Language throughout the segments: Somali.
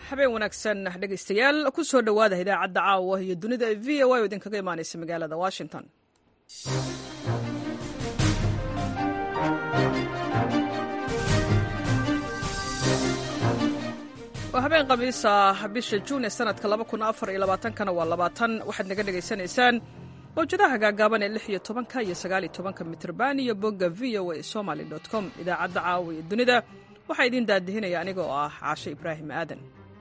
habeen wanaagsan dhegaystayaal ku soo dhowaada idaacadda caawa iyo dunida v o a oo idinkaga imaanaysa magaalada washington waa habeen khamiisa bisha juun ee sanadka kana waa labaatan waxaad naga dhegaysanaysaan mawjadaha gaagaaban ee lix iyo tobanka iyo sagaaliyo tobanka mitrban iyo bogga v o a somaly com idaacadda caawa iyo dunida waxaa idiin daadihinaya aniga oo ah caashe ibraahim aadan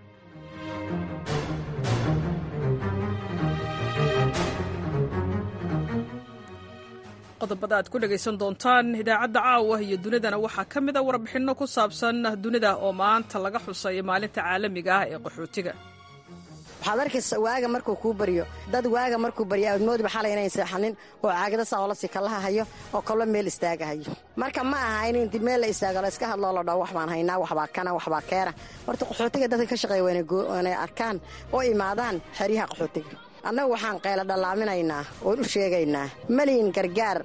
qodobada aad ku dhegaysan doontaan idaacadda caawa iyo dunidana waxaa ka mid a warbixinno ku saabsan dunida oo maanta laga xusay maalinta caalamiga ah ee qaxootiga waxaad arkaysa waaga markuu kuu baryo dad waaga markuu barya moodiba xalay inayn seexanin oo caagada saa oola sikalaha hayo oo kallo meel istaagahayo marka ma aha in inti meel la istaago la iska hadloo la dhaho wax baan haynaa waxbaa kana waxbaa keena horta qaxootiga dadka ka shaqeeya waynay arkaan oo imaadaan xeryaha qaxootiga annagu waxaan qayla dhallaaminaynaa oon u sheegaynaa maliyin gargaar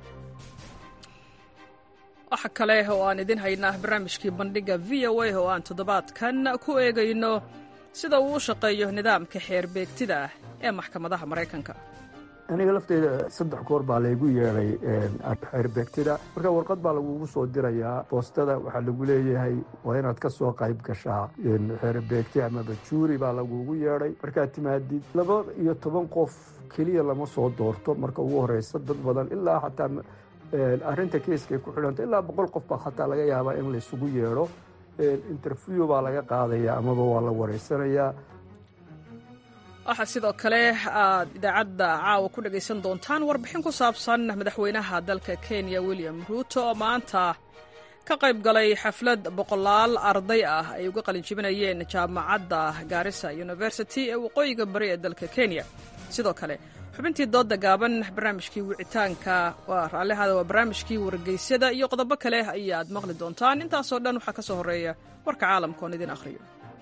waxa kale oo aan idin haynaa barnaamijkii bandhigga v o a oo aan toddobaadkan ku eegayno sida uu u shaqeeyo nidaamka xeer beegtida ah ee maxkamadaha maraykanka aniga lafteyda saddex goor baa laygu yeedhay xeer beegtida marka warqad baa lagugu soo dirayaa boostada waxaa lagu leeyahay waa inaad ka soo qayb gashaa xeer beegti amaba juuri baa lagugu yeedhay markaad timaadid laba iyo toban qof keliya lama soo doorto marka ugu horeysa dad badan ilaa xataa arrinta keeskay ku xidhanta ilaa boqol qof baa xataa laga yaabaa in laysugu yeedho interview baa laga qaadaya amaba waa la wareysanayaa waxaa sidoo kale aad idaacadda caawa ku dhegaysan doontaan warbixin ku saabsan madaxweynaha dalka kenya william ruuto oo maanta ka qayb galay xaflad boqolaal arday ah ay uga qalinjibinayeen jaamacadda gaarisa university ee waqooyiga bari ee dalka kenya sidoo kale xubintii doodda gaaban barnaamijkii wicitaanka waa raallihaada waa barnaamijkii wargeysyada iyo qodobo kale ayaad maqli doontaan intaasoo dhan waxaa ka soo horreeya warka caalamka oon idin akhriyo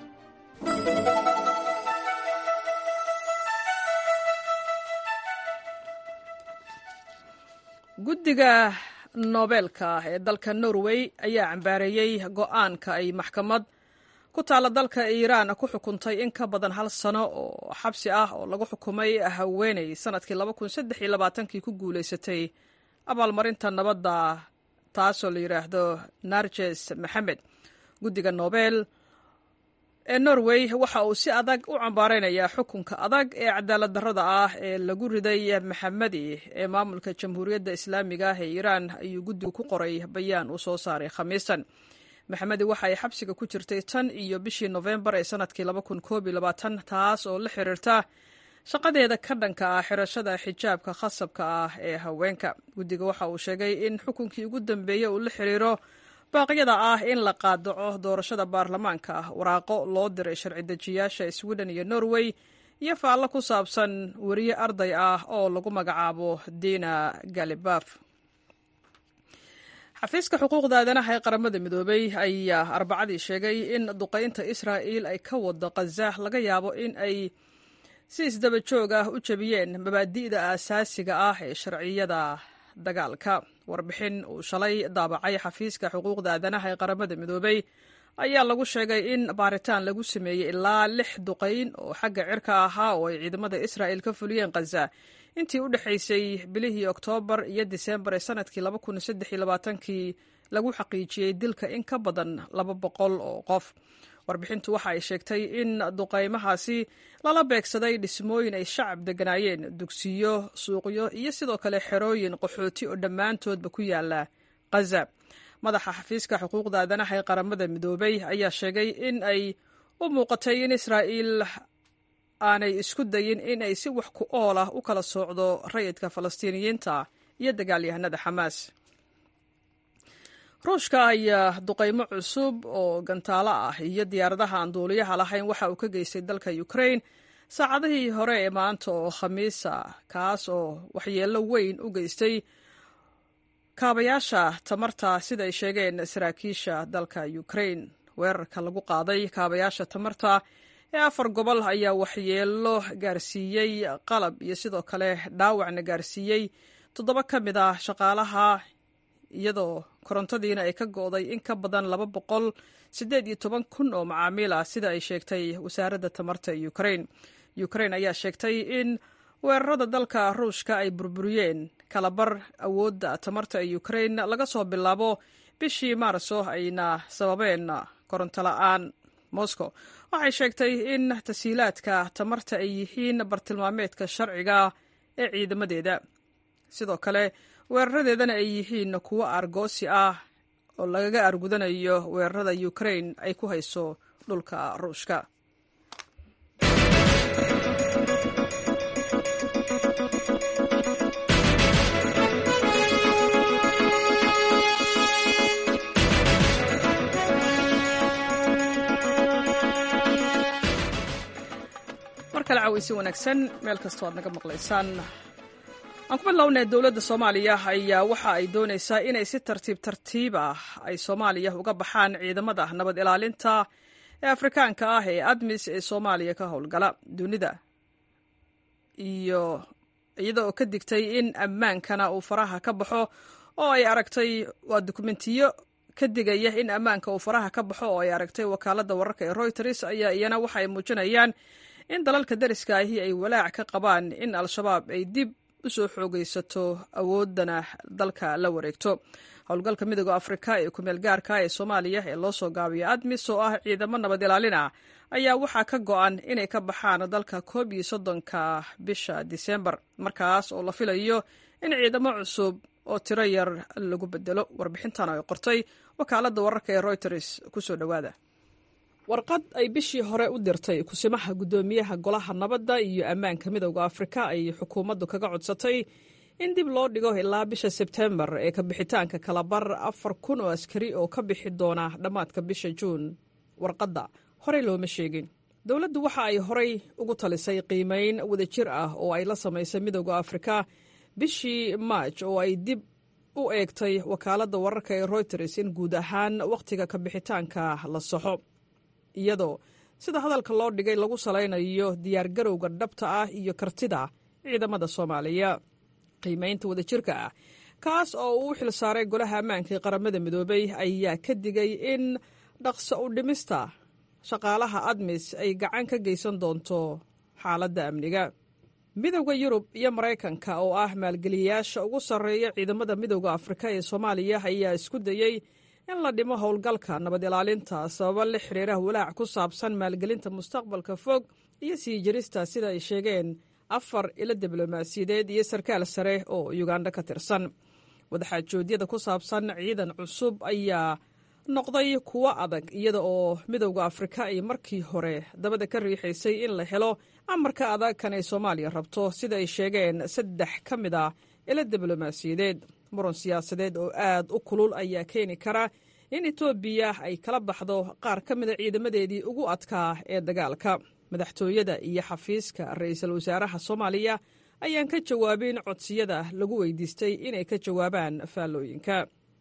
guddiga noobeelka ee dalka norway ayaa cambaareeyey go'aanka ay maxkamad ku taalla dalka iiraan ku xukuntay in ka badan hal sano oo xabsi ah oo lagu xukumay haweeney sanadkii kii ku guulaysatay abaalmarinta nabadda taasoo la yidhaahdo narjes maxamed guddiga nobel ee norway waxa uu si adag u cambaaraynayaa xukunka adag ee cadaalad darrada ah ee lagu riday maxamedi ee maamulka jamhuuriyadda islaamiga ah ee iiraan ayuu guddigu ku qoray bayaan uu soo saaray khamiistan maxamedi waxa ay xabsiga ku jirtay tan iyo bishii nofembar ee sanadkii taas oo la xiriirta shaqadeeda ka dhanka ah xirashada xijaabka khasabka ah ee haweenka guddiga waxa uu sheegay in xukunkii ugu dambeeyey uu la xiriiro baaqyada ah in la qaadaco doorashada baarlamaanka ah waraaqo loo diray sharci dejiyaasha sweden iyo norway iyo faallo ku saabsan weriye arday ah oo lagu magacaabo dina galibaf xafiiska xuquuqda aadanaha ee qaramada midoobay ayaa arbacadii sheegay in duqaynta israa'il ay ka wado khaza laga yaabo in ay si isdaba joog ah u jebiyeen mabaadi'da aasaasiga ah ee sharciyada dagaalka warbixin uu shalay daabacay xafiiska xuquuqda aadanaha ee qaramada midoobay ayaa lagu sheegay in baaritaan lagu sameeyey ilaa lix duqayn oo xagga cirka ahaa oo ay ciidamada israa'il ka fuliyeen khaza intii u dhexaysay bilihii oktoobar iyo diseembar ee sanadkii kii lagu xaqiijiyey dilka in ka badan laba boqol oo qof warbixintu waxa ay sheegtay in duqaymahaasi lala beegsaday dhismooyin ay shacab degganaayeen dugsiyo suuqyo iyo sidoo kale xerooyin qaxooti oo dhammaantoodba ku yaala khaza madaxa xafiiska xuquuqda aadanaha ee qaramada midoobay ayaa sheegay in ay u muuqatay in israa'iil aanay isku dayin in ay si wax ku ool ah u kala soocdo rayidka falastiiniyiinta iyo dagaalyahanada xamaas ruushka ayaa duqaymo cusub oo gantaalo ah iyo diyaaradaha aan duuliyaha lahayn waxa uu ka geystay dalka ukrain saacadihii hore ee maanta oo khamiisa kaas oo waxyeello weyn u geystay kaabayaasha tamarta sida ay sheegeen saraakiisha dalka ukrain weerarka lagu qaaday kaabayaasha tamarta ee afar gobol ayaa waxyeello gaarsiiyey qalab iyo sidoo kale dhaawacna gaarsiiyey toddoba ka mid ah shaqaalaha iyadoo korontadiina ay ka go'day in ka badan laba boqol siddeed iyo toban kun oo macaamiil ah sida ay sheegtay wasaaradda tamarta ee ukrain ukrain ayaa sheegtay in weerarada dalka ruushka ay burburiyeen kalabar awoodda tamarta ee ukrain laga soo bilaabo bishii maarso ayna sababeen koronto la'aan moscow waxay sheegtay in tasiilaadka tamarta ay yihiin bartilmaameedka sharciga ee ciidamadeeda sidoo kale weeraradeedana ay yihiin kuwo argoosi ah oo lagaga argudanayo weerarada ukrain ay ku hayso dhulka ruushka mar kale cawaysi wanaagsan meel kastoo aad naga maqlaysaan aan ku bilownay dowladda soomaaliya ayaa waxa ay doonaysaa inay si tartiib tartiib ah ay soomaaliya uga baxaan ciidamada nabad ilaalinta ee afrikaanka ah ee admis ee soomaaliya ka howlgala dunida iyo iyada oo ka digtay in ammaankana uu faraha ka baxo oo ay aragtay waa dukumentiyo ka digaya in ammaanka uu faraha ka baxo oo ay aragtay wakaaladda wararka ee royters ayaa iyana waxa ay muujinayaan in dalalka dariska ahi ay walaac ka qabaan in al-shabaab ay dib u soo xoogaysato awoodana dalka la wareegto howlgalka midooda afrika ee kumeel gaarka ee soomaaliya ee loo soo gaabiyo admis oo ah ciidamo nabad ilaalin ah ayaa waxaa ka go-an inay ka baxaan dalka koob iyo soddonka bisha disembar markaas oo la filayo in ciidamo cusub oo tiro yar lagu bedelo warbixintan ay qortay wakaaladda wararka ee royters kusoo dhowaada warqad ay bishii hore u dirtay kusimaha guddoomiyaha golaha nabadda iyo ammaanka midowda afrika ay xukuumaddu kaga codsatay in dib loo dhigo ilaa bisha sebtembar ee ka bixitaanka kalabar afar kun oo askari oo ka bixi doona dhammaadka bisha juun warqadda horey looma sheegin dowladdu waxa ay horay ugu talisay qiimayn wadajir ah oo ay la samaysay midowda afrika bishii maaj oo ay dib u eegtay wakaaladda wararka ee royters in guud ahaan wakhtiga ka bixitaanka la saxo iyadoo sida hadalka loo dhigay lagu salaynayo diyaargarowga dhabta ah iyo kartida ciidamada soomaaliya qiimaynta wadajirka ah kaas oo uu u xil saaray golaha ammaanka ee qaramada midoobay ayaa ka digay in dhaqso u dhimista shaqaalaha admis ay gacan ka geysan doonto xaaladda amniga midowda yurub iyo maraykanka oo ah maalgeliyayaasha ugu sarreeya ciidamada midowda afrika ee soomaaliya ayaa isku dayey in la dhimo howlgalka nabad ilaalinta sababo la xiriira walaac ku saabsan maalgelinta mustaqbalka fog iyo sii jirista sida ay sheegeen afar ilo diblomaasiyadeed iyo sarkaal sare oo yuganda ka tirsan wadaxaajoodyada ku saabsan ciidan cusub ayaa noqday kuwo adag iyada oo midowda afrika ay markii hore dabada ka riixaysay in la helo amarka adag kan ay soomaaliya rabto sida ay sheegeen saddex ka mid a ilo diblomaasiyadeed muran siyaasadeed oo aad u kulul ayaa keeni kara in etoobiya ay kala baxdo qaar ka mida ciidamadeedii ugu adkaa ee dagaalka madaxtooyada iyo xafiiska ra'iisul wasaaraha soomaaliya ayaan ka jawaabin codsiyada lagu weydiistay inay ka jawaabaan faallooyinka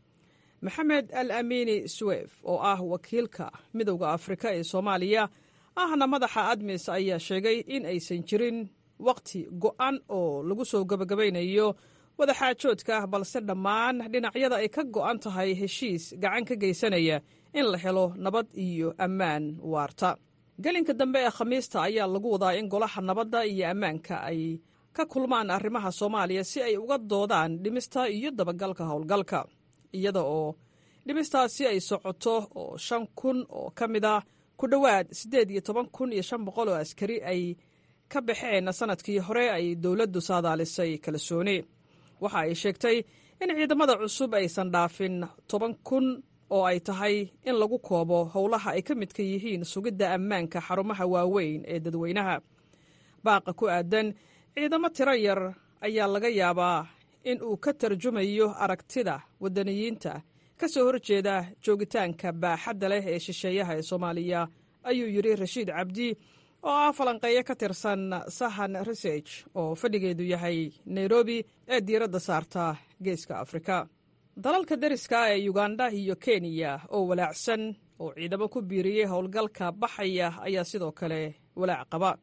maxamed al amiini suwef oo ah wakiilka midowda afrika ee soomaaliya ahna madaxa admis ayaa sheegay in aysan jirin wakhti go'an oo lagu soo gabagabaynayo wadaxaajoodka balse dhammaan dhinacyada ay ka go'an tahay heshiis gacan ka geysanaya in la helo nabad iyo ammaan waarta gelinka dambe ee khamiista ayaa lagu wadaa in golaha nabadda iyo ammaanka ay ka kulmaan arrimaha soomaaliya si ay uga doodaan dhimista iyo dabagalka howlgalka iyada oo dhimistaasi ay socoto oo shan kun oo ka mid a ku dhowaad siddeed iyo toban kun iyo shan boqol oo askari ay ka baxeen sannadkii hore ay dowladdu saadaalisay kalsooni waxa ay sheegtay in ciidamada cusub aysan dhaafin toban kun oo ay tahay in lagu koobo howlaha ay ka midka yihiin sugidda ammaanka xarumaha waaweyn ee dadweynaha baaqa ku aadan ciidamo tiro yar ayaa laga yaabaa in uu ka tarjumayo aragtida waddaniyiinta ka soo horjeeda joogitaanka baaxadda leh ee shisheeyaha ee soomaaliya ayuu yidhi rashiid cabdi oo ah falanqeeyo ka tirsan sahan research oo fadhigeedu yahay nairobi ee diiradda saarta geeska afrika dalalka dariska ee yuganda iyo kenya oo walaacsan oo ciidamo ku biiriyey howlgalka baxaya ayaa sidoo kale walaac qaba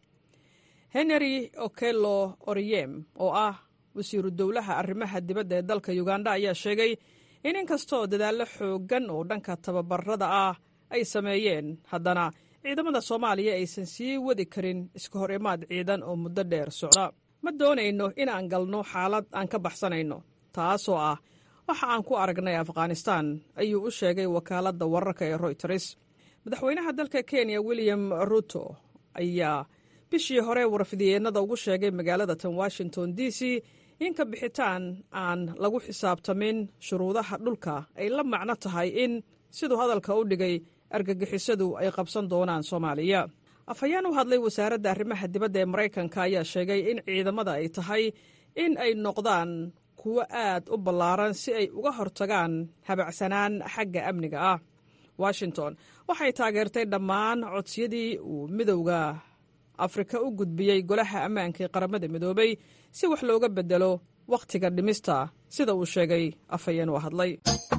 henry okelo oriyem oo ah wasiiru dowlaha arrimaha dibadda ee dalka yuganda ayaa sheegay in inkastoo dadaallo xooggan oo dhanka tababarada ah ay sameeyeen haddana ciidamada soomaaliya aysan sii wadi karin iska hor imaad ciidan oo muddo dheer socda ma doonayno in aan galno xaalad aan ka baxsanayno taasoo ah waxa aan ku aragnay afghanistan ayuu u sheegay wakaaladda wararka ee royters madaxweynaha dalka kenya william ruto ayaa bishii hore warfidyeenada ugu sheegay magaalada tan washington d c in ka bixitaan aan lagu xisaabtamin shuruudaha dhulka ay la macno tahay in siduu hadalka u dhigay argagixisadu ay qabsan doonaan soomaaliya afhayeen u hadlay wasaaradda arrimaha dibadda ee maraykanka ayaa sheegay in ciidamada ay tahay in ay noqdaan kuwo aad u ballaaran si ay uga hortagaan habacsanaan xagga amniga ah washington waxay taageertay dhammaan codsiyadii uu midowda afrika u gudbiyey golaha ammaanka ee qaramada midoobay si wax looga bedelo wakhtiga dhimista sida uu sheegay afhayeen u hadlay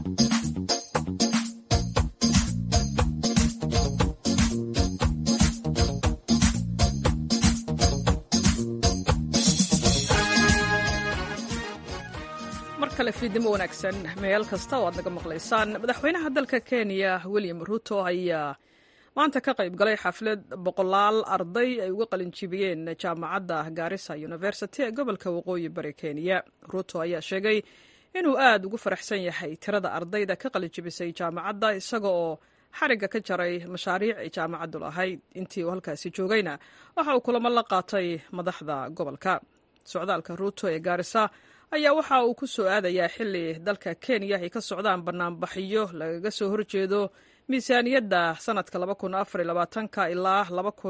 mar kale fiidnimo wanaagsan meel kasta oo aad naga maqlaysaan madaxweynaha dalka kenya william ruto ayaa maanta ka qayb galay xaflad boqolaal arday ay uga qalinjibiyeen jaamacadda gaarisa university ee gobolka waqooyi bari kenya ruto ayaa sheegay inuu aad ugu faraxsan yahay tirada ardayda ka qalinjibisay jaamacadda isaga oo xarigga ka jaray mashaariic ay jaamacaddu lahayd intii uu halkaasi joogayna waxa uu kulamo la qaatay madaxda gobolka socdaalka ruto ee gaarisa ayaa waxa uu ku soo aadayaa xili dalka kenya ay ka socdaan banaanbaxyo lagaga soo horjeedo miisaaniyadda sanadka ilaa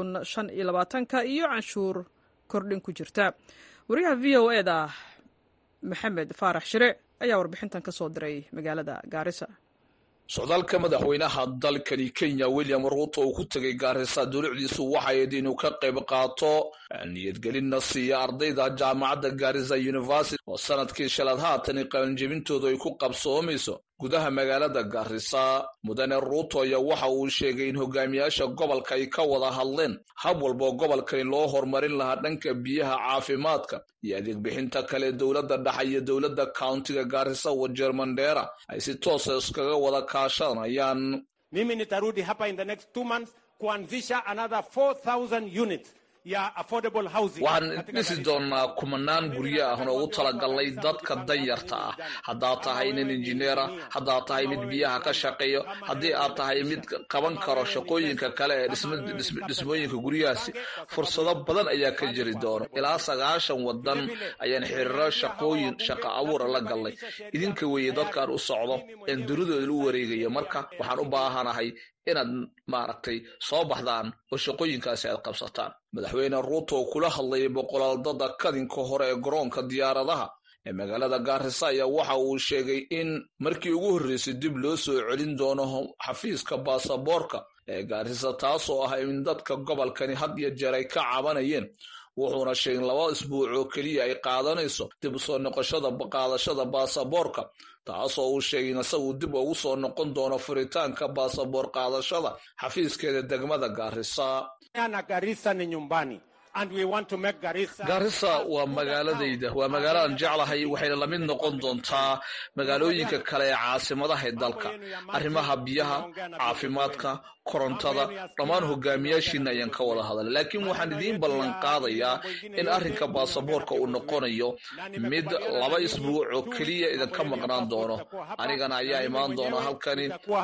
iyo canshuur kordhin ku jirta wariyaha v o e da maxamed faarax shire ayaa warbixintan ka soo diray magaalada gaarisa socdaalka madaxweynaha dalkani kenya william ruuto uu ku tegay gaarisa dulucdiisu waxayd inuu ka qayb qaato niyadgelinna siiya ardayda jaamacadda gaarisa university oo sanadkii shalaad haatani qalinjebintoodu ay ku qabsoomayso gudaha magaalada gaarisa mudane ruuto ayaa waxa uu sheegay in hogaamiyaasha gobolka ay ka wada hadleen hab walboo gobolkani loo horumarin lahaa dhanka biyaha caafimaadka iyo adeeg bixinta kale dowladda dhexe iyo dowladda countiga gaarisa wajeer mandheera ay si toosa iskaga wada kaashanayaan mimi nitarudi hapa in the next two months kuanzisha another 4000 units waxaan dhisi doonnaa kumanaan guryo ah oo ugu talagalnay dadka danyarta ah haddaad tahay nin injineera haddaad tahay mid biyaha ka shaqeeyo haddii aad tahay mid qaban karo shaqooyinka kale ee dhismooyinka guryahaasi fursado badan ayaa ka jiri doona ilaa sagaashan wadan ayaan xiriiro shaqooyin shaqa abuura la galnay idinka weeye dadkaan u socdo een dunidooda u wareegayo marka waxaan u baahanahay inaad maaragtay soo baxdaan oo shaqooyinkaasi aad qabsataan madaxweyne ruuto oo kula hadlayay boqolaaldada kadinka hore ee garoonka diyaaradaha ee magaalada gaarisa ayaa waxa uu sheegay in markii ugu horreysay dib loo soo celin doono xafiiska baasaboorka ee gaarisa taasoo ah in dadka gobolkani had iyo jeer ay ka cabanayeen wuxuuna sheegay laba isbuuc oo keliya ay qaadanayso dib usoo noqoshada qaadashada baasaboorka taasoo uu sheegay in isagu dib ugu soo noqon doono furitaanka baasaboor qaadashada xafiiskeeda degmada gaarisa gaarisa waa magaaladayda waa magaaladaan jeclahay waxayna la mid noqon doontaa magaalooyinka kale ee caasimadaha ee dalka arrimaha biyaha caafimaadka korontada dhammaan hogaamiyaashiina ayaan ka wada hadalay laakiin waxaan idiin ballan qaadayaa in arrinka baasaboorka uu noqonayo mid laba isbuuc oo keliya idinka maqnaan doono anigana ayaa imaan doona halkani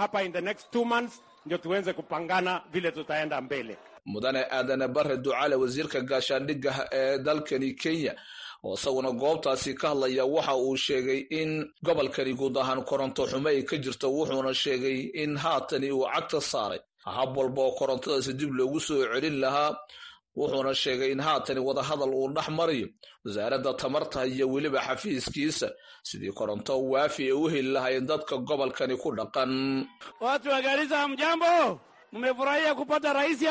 mudane aadane bare ducale wasiirka gaashaandhigga ee dalkani kenya oo isaguna goobtaasi ka hadlaya waxa uu sheegay in gobolkani guud ahaan koronto xumo ay ka jirto wuxuuna sheegay in haatani uu cagta saaray hab walba oo korontadaasi dib loogu soo celin lahaa wuxuuna sheegay in haatani wadahadal uu dhex marayo wasaaradda tamarta iyo weliba xafiiskiisa sidii koronto waafi ay u heli lahaayeen dadka gobolkani ku dhaqan watu wa Garissa, mjambo, mmefurahia kupata rais hapa?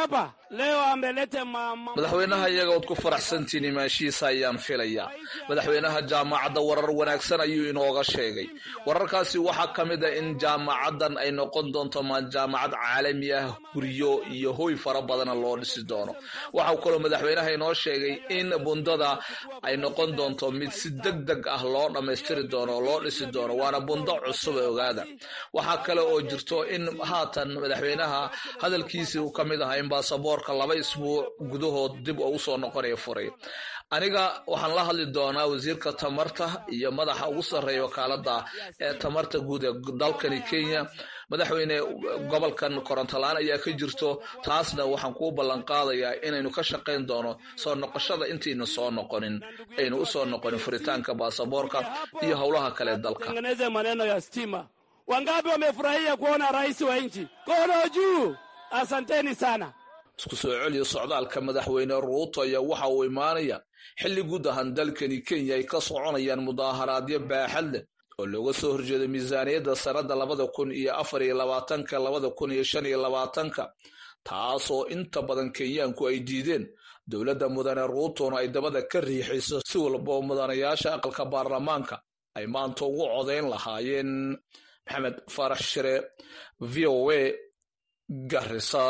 madaxweynaha iyaga ood ku faraxsantiin imaashihiisa ayaan filayaa madaxweynaha jaamacadda warar wanaagsan ayuu inooga sheegay wararkaasi waxaa ka mid a in jaamacaddan ay noqon doonto ma jaamacad caalami ah guryo iyo hoy fara badana loo dhisi doono waxau kaloo madaxweynaha inoo sheegay in bundada ay noqon doonto mid si deg deg ah loo dhammaystiri doono oo loo dhisi doono waana bundo cusub ee ogaada waxaa kale oo jirto in haatan madaxweynaha hadalkiisii uu ka mid ahaa in baasaboorka laba isbuuc gudahood dib oo usoo noqonaya furay aniga waxaan la hadli doonaa wasiirka tamarta iyo madaxa ugu sarreeya wakaalada ee tamarta guud ee dalkani kenya madaxweyne gobolkan korontolaan ayaa ka jirto taasna waxaan kuu ballan qaadayaa inaynu ka shaqayn doono soo noqoshada intaynu soo noqonin aynu usoo noqonin furitaanka baasaboorka iyo howlaha kale dalka Wangapi wamefurahia kuona rais wa nchi? Kono juu! Asanteni sana. isku soo celiya socdaalka madaxweyne ruuto ayaa waxa uu imaanaya xilli guud ahaan dalkani kenya ay ka soconayaan mudaaharaadyo baaxad leh oo looga soo horjeedo miisaaniyadda sanadda labada kun iyo afar iyo labaatanka labada kun iyo shan iyo labaatanka taasoo inta badan kenyaanku ay diideen dowladda mudane ruutona ay dabada ka riixayso si walba oo mudanayaasha aqalka baarlamaanka ay maanta ugu codayn lahaayeen maxamed faarax shire v o a garisa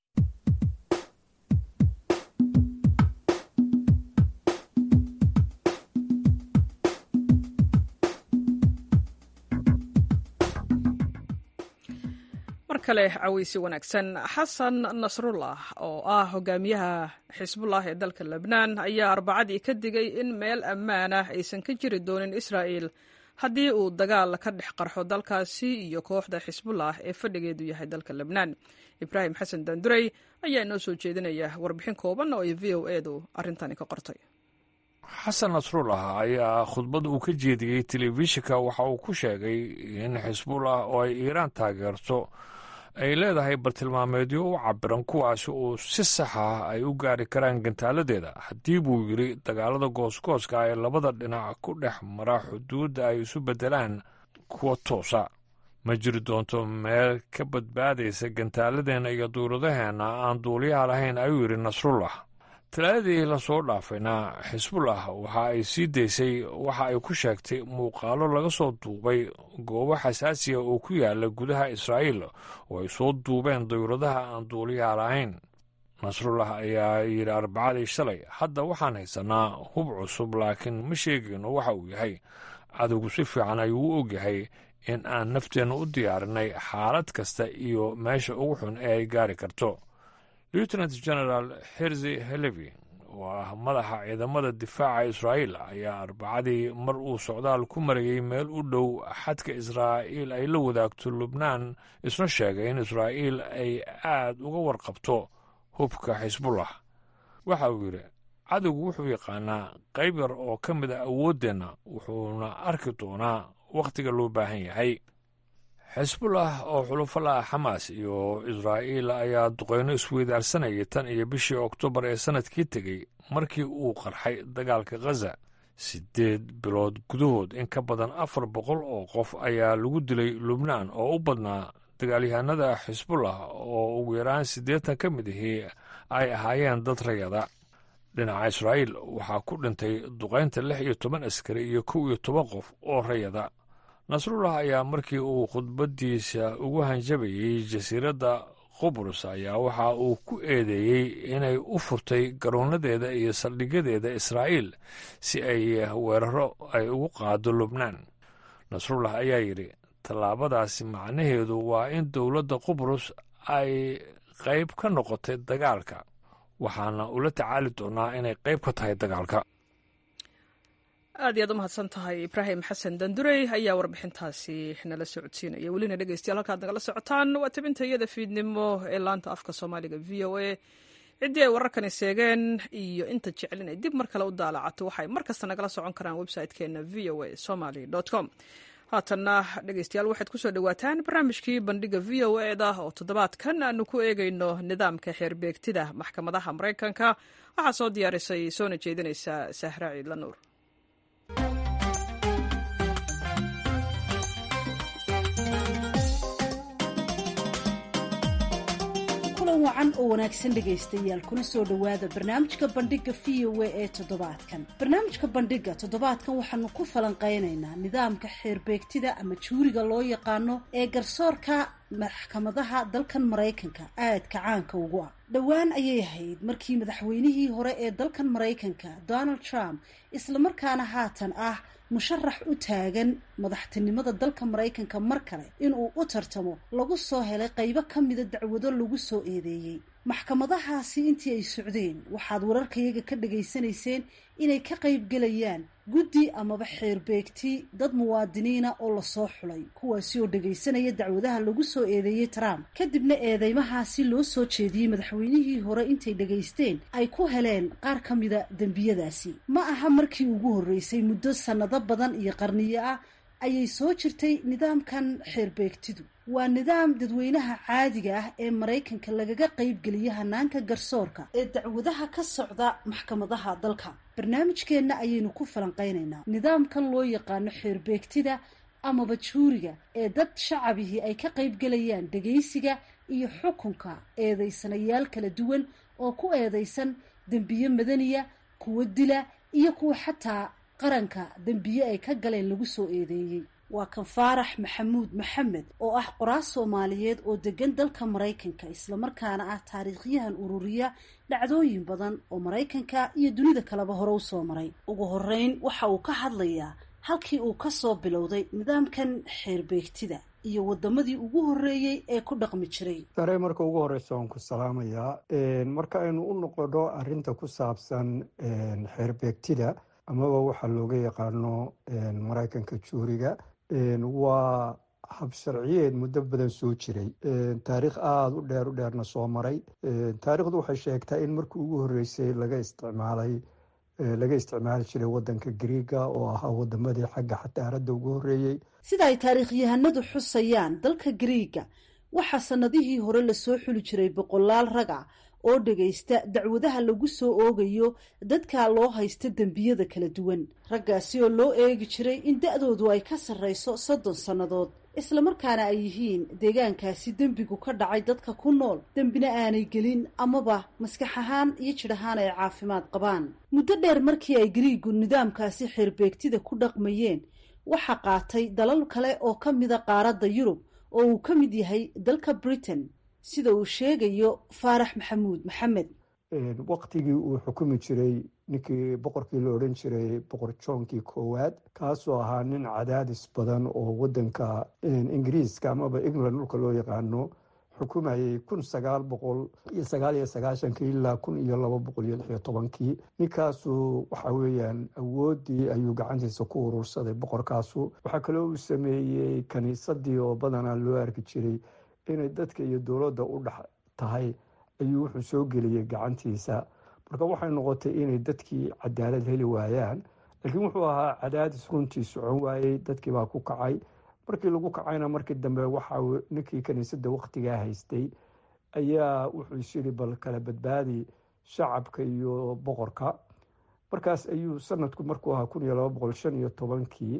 mar kale caweysi wanaagsan xasan nasrullah oo ah hogaamiyaha xisbullah ee dalka lebnaan ayaa arbacadii ka digay in meel ammaan ah aysan ka jiri doonin israa'il haddii uu dagaal ka dhex qarxo dalkaasi iyo kooxda xisbullah ee fadhigeedu yahay dalka lebnaan ibraahim xasan dandurey ayaa inoo soo jeedinaya warbixin kooban oo ay v o edu arrintani ka qortay xasan nasrullah ayaa khudbad uu ka jeediyey telefishinka waxa uu ku sheegay in xisbullah oo ay iiraan taageerto ay leedahay bartilmaameedyo u cabiran kuwaasi uu si sax ah ay u gaari karaan gantaaladeeda haddii buu yidhi dagaalada goosgooska ee labada dhinac ku dhex mara xuduudda ay isu beddelaan kuwa toosa ma jiri doonto meel ka badbaadaysa gantaaladeenna iyo duuladaheenna aan duuliyaha lahayn ayuu yidhi nasrullah talaadii lasoo dhaafayna xisbullah waxa ay sii daysay waxa ay ku sheegtay muuqaalo laga soo duubay goobo xasaasiya oo ku yaala gudaha israa'iil oo ay soo duubeen dawladaha aan duuliyaha lahayn nasrullah ayaa yidhi arbacadii shalay hadda waxaan haysanaa hub cusub laakiin ma sheegayno waxa uu yahay cadowgu si fiican ayuu u ogyahay in aan nafteenna u diyaarinay xaalad kasta iyo meesha ugu xun ee ay gaari karto lieutenant general herzi helevi oo ah madaxa ciidamada difaaca israa'iil ayaa arbacadii mar uu socdaal ku marayey meel u dhow xadka israa'iil ay la wadaagto lubnaan isna sheegay in israa'iil ay aad uga warqabto hubka xisbullah waxa uu yidhi cadowgu wuxuu yaqaanaa qayb yar oo ka mid a awooddeenna wuxuuna arki doonaa wakhtiga loo baahan yahay xisbullah oo xulufala xamaas iyo israa'iil ayaa duqeyno isweydaarsanayay tan iyo bishii oktoobar ee sannadkii tegey markii uu qarxay dagaalka khaza siddeed bilood gudahood in ka badan afar boqol oo qof ayaa lagu dilay lubnaan oo u badnaa dagaalyahanada xisbullah oo ugu yaraan siddeetan ka mid ahii ay ahaayeen dad rayada dhinaca israa'iil waxaa ku dhintay duqaynta lix iyo toban askari iyo kow iyo toban qof oo rayada nasrullah ayaa markii uu khudbaddiisa ugu hanjabayey jasiiradda qubrus ayaa waxa uu ku eedeeyey inay u furtay garoonadeeda iyo saldhigyadeeda israa'iil si ay weeraro ay ugu qaado lubnaan nasrullah ayaa yidhi tallaabadaasi macnaheedu waa in dowladda qubrus ay qayb ka noqotay dagaalka waxaana ula tacaali doonaa inay qayb ka tahay dagaalka aad iyaad u mahadsan tahay ibraahim xasan dandurey ayaa warbixintaasi nala socodsiinaya welina dhegeystayaal halkaad nagala socotaan waa tabinta iyada fiidnimo ee laanta afka soomaaliga v o a ciddii ay wararkani seegeen iyo inta jeclin ay dib mar kale u daalacato waxay mar kasta nagala socon karaan website-keena v o a somaly com haatanna dhegeystayaal waxaad kusoo dhowaataan barnaamijkii bandhiga v o e da oo toddobaadkan aanu ku eegeyno nidaamka xeerbeegtida maxkamadaha maraykanka waxaa soo diyaarisay soona jeedinaysa sahra ciidla nuur wacan oo wanaagsan dhegaystayaal kuna soo dhowaada barnaamijka bandhiga v o a ee toddobaadkan barnaamijka bandhiga toddobaadkan waxaanu ku falanqeynaynaa nidaamka xeerbeegtida ama juuriga loo yaqaano ee garsoorka maxkamadaha dalkan maraykanka aadka caanka ugu ah dhowaan ayay ahayd markii madaxweynihii hore ee dalkan maraykanka donald trump islamarkaana haatan ah musharax u taagan madaxtinimada dalka maraykanka mar kale inuu u tartamo lagu soo helay qaybo ka mida dacwado lagu soo eedeeyey maxkamadahaasi intii ay socdeen waxaad wararkayaga ka dhagaysanayseen inay ka qaybgelayaan guddi amaba xeerbeegti dad muwaadiniina oo lasoo xulay kuwaasi oo dhagaysanaya dacwadaha lagu soo eedeeyey trump kadibna eedeymahaasi loo soo jeediyey madaxweynihii hore intay dhagaysteen ay ku heleen qaar ka mida dembiyadaasi ma aha markii ugu horreysay muddo sannado badan iyo qarniyo ah ayay soo jirtay nidaamkan xeerbeegtidu waa nidaam dadweynaha caadiga ah ee maraykanka lagaga qaybgeliya hanaanka garsoorka ee dacwadaha ka socda maxkamadaha dalka barnaamijkeenna ayaynu ku falanqeynaynaa nidaamkan loo yaqaano xeerbeegtida amaba juuriga ee dad shacabihii ay ka qaybgelayaan dhegaysiga iyo xukunka eedeysanayaal kala duwan oo ku eedeysan dembiye madaniya kuwo dila iyo kuwa xataa qaranka dembiye ay ka galeen lagu soo eedeeyey waa kan faarax maxamuud maxamed oo ah qoraas soomaaliyeed oo degan dalka maraykanka islamarkaana ah taariikhyahan ururiya dhacdooyin badan oo maraykanka iyo dunida kaleba hore usoo maray ugu horeyn waxa uu ka hadlayaa halkii uu ka soo bilowday nidaamkan xeerbeegtida iyo wadamadii ugu horreeyey ee ku dhaqmi jiray sare marka ugu horeysa waan ku salaamayaa marka aynu u noqono arinta ku saabsan xeerbeegtida amaba waxaa looga yaqaano maraykanka juuriga waa hab sharciyeed muddo badan soo jiray taariikh aada u dheer u dheerna soo maray taariikhdu waxay sheegtaa in markii ugu horreysay laga isticmaalay laga isticmaali jiray wadanka griiga oo ahaa wadamadii xagga xataaradda ugu horreeyey sida ay taariikhyahanadu xusayaan dalka griiga waxaa sannadihii hore lasoo xuli jiray boqolaal rag ah oo dhagaysta dacwadaha lagu soo oogayo dadka loo haysta dembiyada kala duwan raggaasi oo loo eegi jiray in da-doodu ay ka sarreyso soddon sannadood islamarkaana ay yihiin deegaankaasi dembigu ka dhacay dadka ku nool dembina aanay gelin amaba maskax ahaan iyo jidh ahaan ay caafimaad qabaan muddo dheer markii ay griigu nidaamkaasi xeerbeegtida ku dhaqmayeen waxaa qaatay dalal kale oo ka mida qaaradda yurub oo uu ka mid yahay dalka britain sida uu sheegayo faarax maxamuud maxamed waktigii uu xukumi jiray ninkii boqorkii la odhan jiray boqor joonkii koowaad kaasoo ahaa nin cadaadis badan oo wadanka ingiriiska amaba england dhulka loo yaqaano xukumayay kun sagaal boqol iyo sagaal iyo sagaashankii ilaa kun iyo laba boqol iyo lix iyo tobankii ninkaasu waxa weeyaan awoodii ayuu gacantiisa ku urursaday boqorkaasu waxaa kaloo uu sameeyey kaniisadii oo badanaa loo arki jiray inay dadka iyo dowladda u dhex tahay ayuu wuxuu soo geliyey gacantiisa marka waxay noqotay inay dadkii cadaalad heli waayaan laakiin wuxuu ahaa cadaadis runtii socon waayey dadkii baa ku kacay markii lagu kacayna markii dambe waxa ninkii kaniisadda wakhtigaa haystay ayaa wuxuu isyiri bal kala badbaadi shacabka iyo boqorka markaas ayuu sanadku markuu ahaa kun iyo laba boqol shan iyo tobankii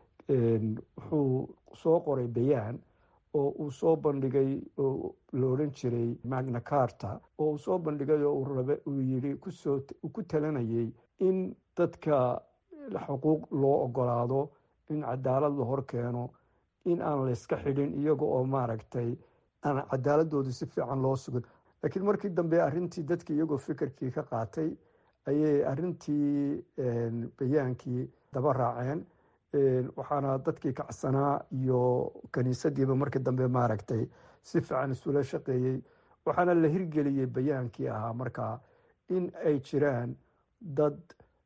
wuxuu soo qoray bayaan oo uu soo bandhigay oo la odhan jiray magna carta oo uu soo bandhigay oo uu rabe uu yidhi kusoo ku talanayay in dadka xuquuq loo ogolaado in cadaalad la hor keeno in aan layska xidhin iyaga oo maaragtay aan cadaaladooda si fiican loo sugin laakiin markii dambe arrintii dadki iyagoo fikirkii ka qaatay ayay arrintii bayaankii daba raaceen waxaana dadkii kacsanaa iyo kaniisadiiba markii dambe maaragtay si fiican isula shaqeeyey waxaana la hirgeliyey bayaankii ahaa markaa in ay jiraan dad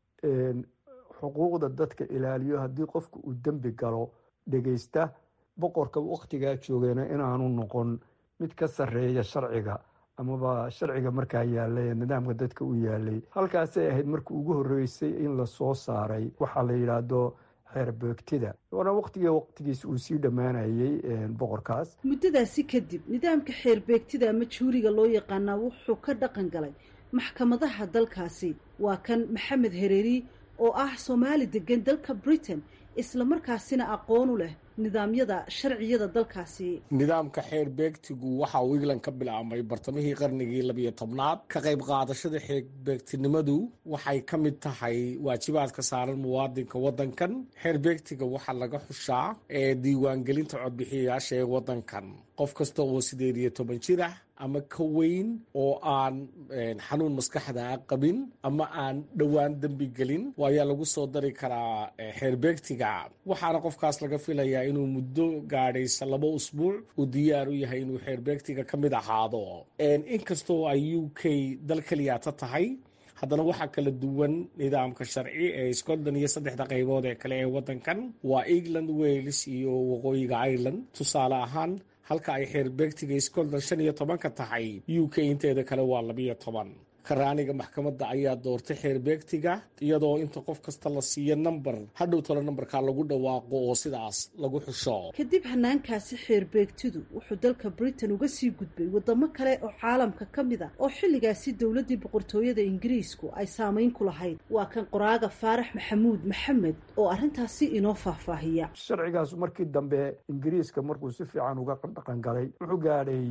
xuquuqda dadka ilaaliyo haddii qofku uu dembi galo dhegeysta boqorka wakhtigaa joogayna inaanu noqon mid ka sarreeya sharciga amaba sharciga markaa yaalay ee nidaamka dadka u yaalay halkaasay ahayd markii ugu horreysay in lasoo saaray waxaa la yidhaahdo xeerbeegtida waana waqtigii waqtigiis uu sii dhammaanayey boqorkaas muddadaasi kadib nidaamka xeerbeegtida ama juuriga loo yaqaanaa wuxuu ka dhaqan galay maxkamadaha dalkaasi waa kan maxamed hereeri oo ah soomaali degan dalka britain islamarkaasina aqoon u leh nidaamyada sharciyada dalkaasi nidaamka xeer beegtigu waxa uu england ka bilaabmay bartamihii qarnigii labiyo tobnaad ka qayb qaadashada xeer beegtinimadu waxay ka mid tahay waajibaadka saaran muwaadinka waddankan xeer beegtiga waxaa laga xushaa ee diiwaangelinta codbixiyayaasha ee waddankan qof kasta oo sideed iyo toban jir ah ama ka weyn oo aan xanuun maskaxda qabin ama aan dhowaan dembi gelin ayaa lagu soo dari karaa xeerbeegtiga waxaana qofkaas laga filayaa inuu muddo gaadhaysa laba usbuuc uu diyaar u yahay inuu xeerbeegtiga ka mid ahaado inkastoo ay u k dal keliyaata tahay haddana waxaa kala duwan nidaamka sharci ee scotland iyo saddexda qaybood ee kale ee waddankan waa england wales iyo waqooyiga ireland tusaale ahaan halka ay xeerbeegtiga scotland shan iyo tobanka tahay u k inteeda kale waa labiyo toban karaaniga maxkamadda ayaa doortay xeerbeegtiga iyadoo inta qof kasta la siiyo namber hadhow talo nambarkaa lagu dhawaaqo oo sidaas lagu xusho kadib hanaankaasi xeerbeegtidu wuxuu dalka britain uga sii gudbay wadamo kale oo caalamka ka mid a oo xilligaasi dowladdii boqortooyada ingiriisku ay saamayn ku lahayd waa kan qoraaga faarax maxamuud maxamed oo arrintaasi inoo faahfaahiya sharcigaas markii dambe ingiriiska markuu si fiican uga dhaqan galay wuxuu gaadhay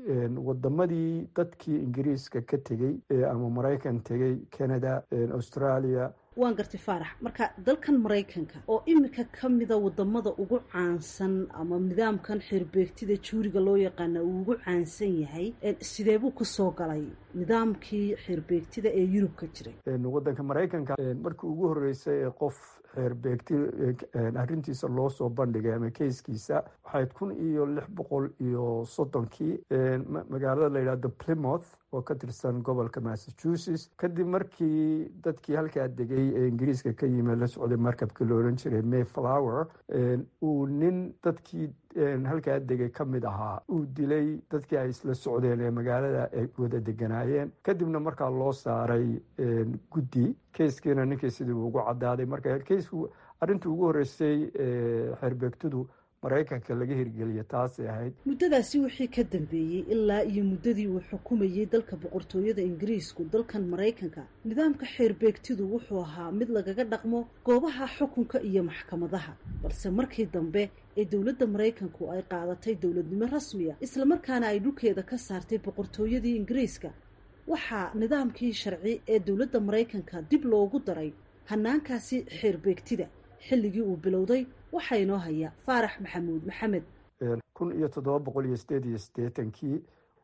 wadamadii dadkii ingiriiska ka tegey ama maraykan tegey canada australia waan gartay faarax marka dalkan maraykanka oo imika ka mida wadamada ugu caansan ama nidaamkan xeerbeegtida juuriga loo yaqaana uu ugu caansan yahay sidee buu kusoo galay nidaamkii xeerbeegtida ee yurub ka jiray wadanka maraykanka markii ugu horeysay ee qof xeerbeegti arrintiisa loo soo bandhigay ama keyskiisa waxayd kun iyo lix boqol iyo soddonkii magaalada la yidhahdo plymouth oo ka tirsan gobolka massachusetts kadib markii dadkii halkaa degay ee ingiriiska ka yimi la socday markabkii la odhan jiray mayflower uu nin dadkii halkaa degay ka mid ahaa uu dilay dadkii ay isla socdeen ee magaalada ay wada deganaayeen kadibna markaa loo saaray guddi keyskiina ninkii sidii uu ugu cadaaday marka keysku arrintii ugu horreysay xeerbeegtidu maraykanka laga hirgeliya taasay ahayd muddadaasi wixii ka dambeeyey ilaa iyo muddadii uu xukumayey dalka boqortooyada ingiriisku dalkan maraykanka nidaamka xeerbeegtidu wuxuu ahaa mid lagaga dhaqmo goobaha xukunka iyo maxkamadaha balse markii dambe ee dowladda maraykanku ay qaadatay dowladnimo rasmiya islamarkaana ay dhulkeeda ka saartay boqortooyadii ingiriiska waxaa nidaamkii sharci ee dowladda maraykanka dib loogu daray hanaankaasi xeerbeegtida xilligii uu bilowday waxaa inoo haya faarax maxamuud maxamed kun iyo toddoba boqol iyo sideed iyo siddeetankii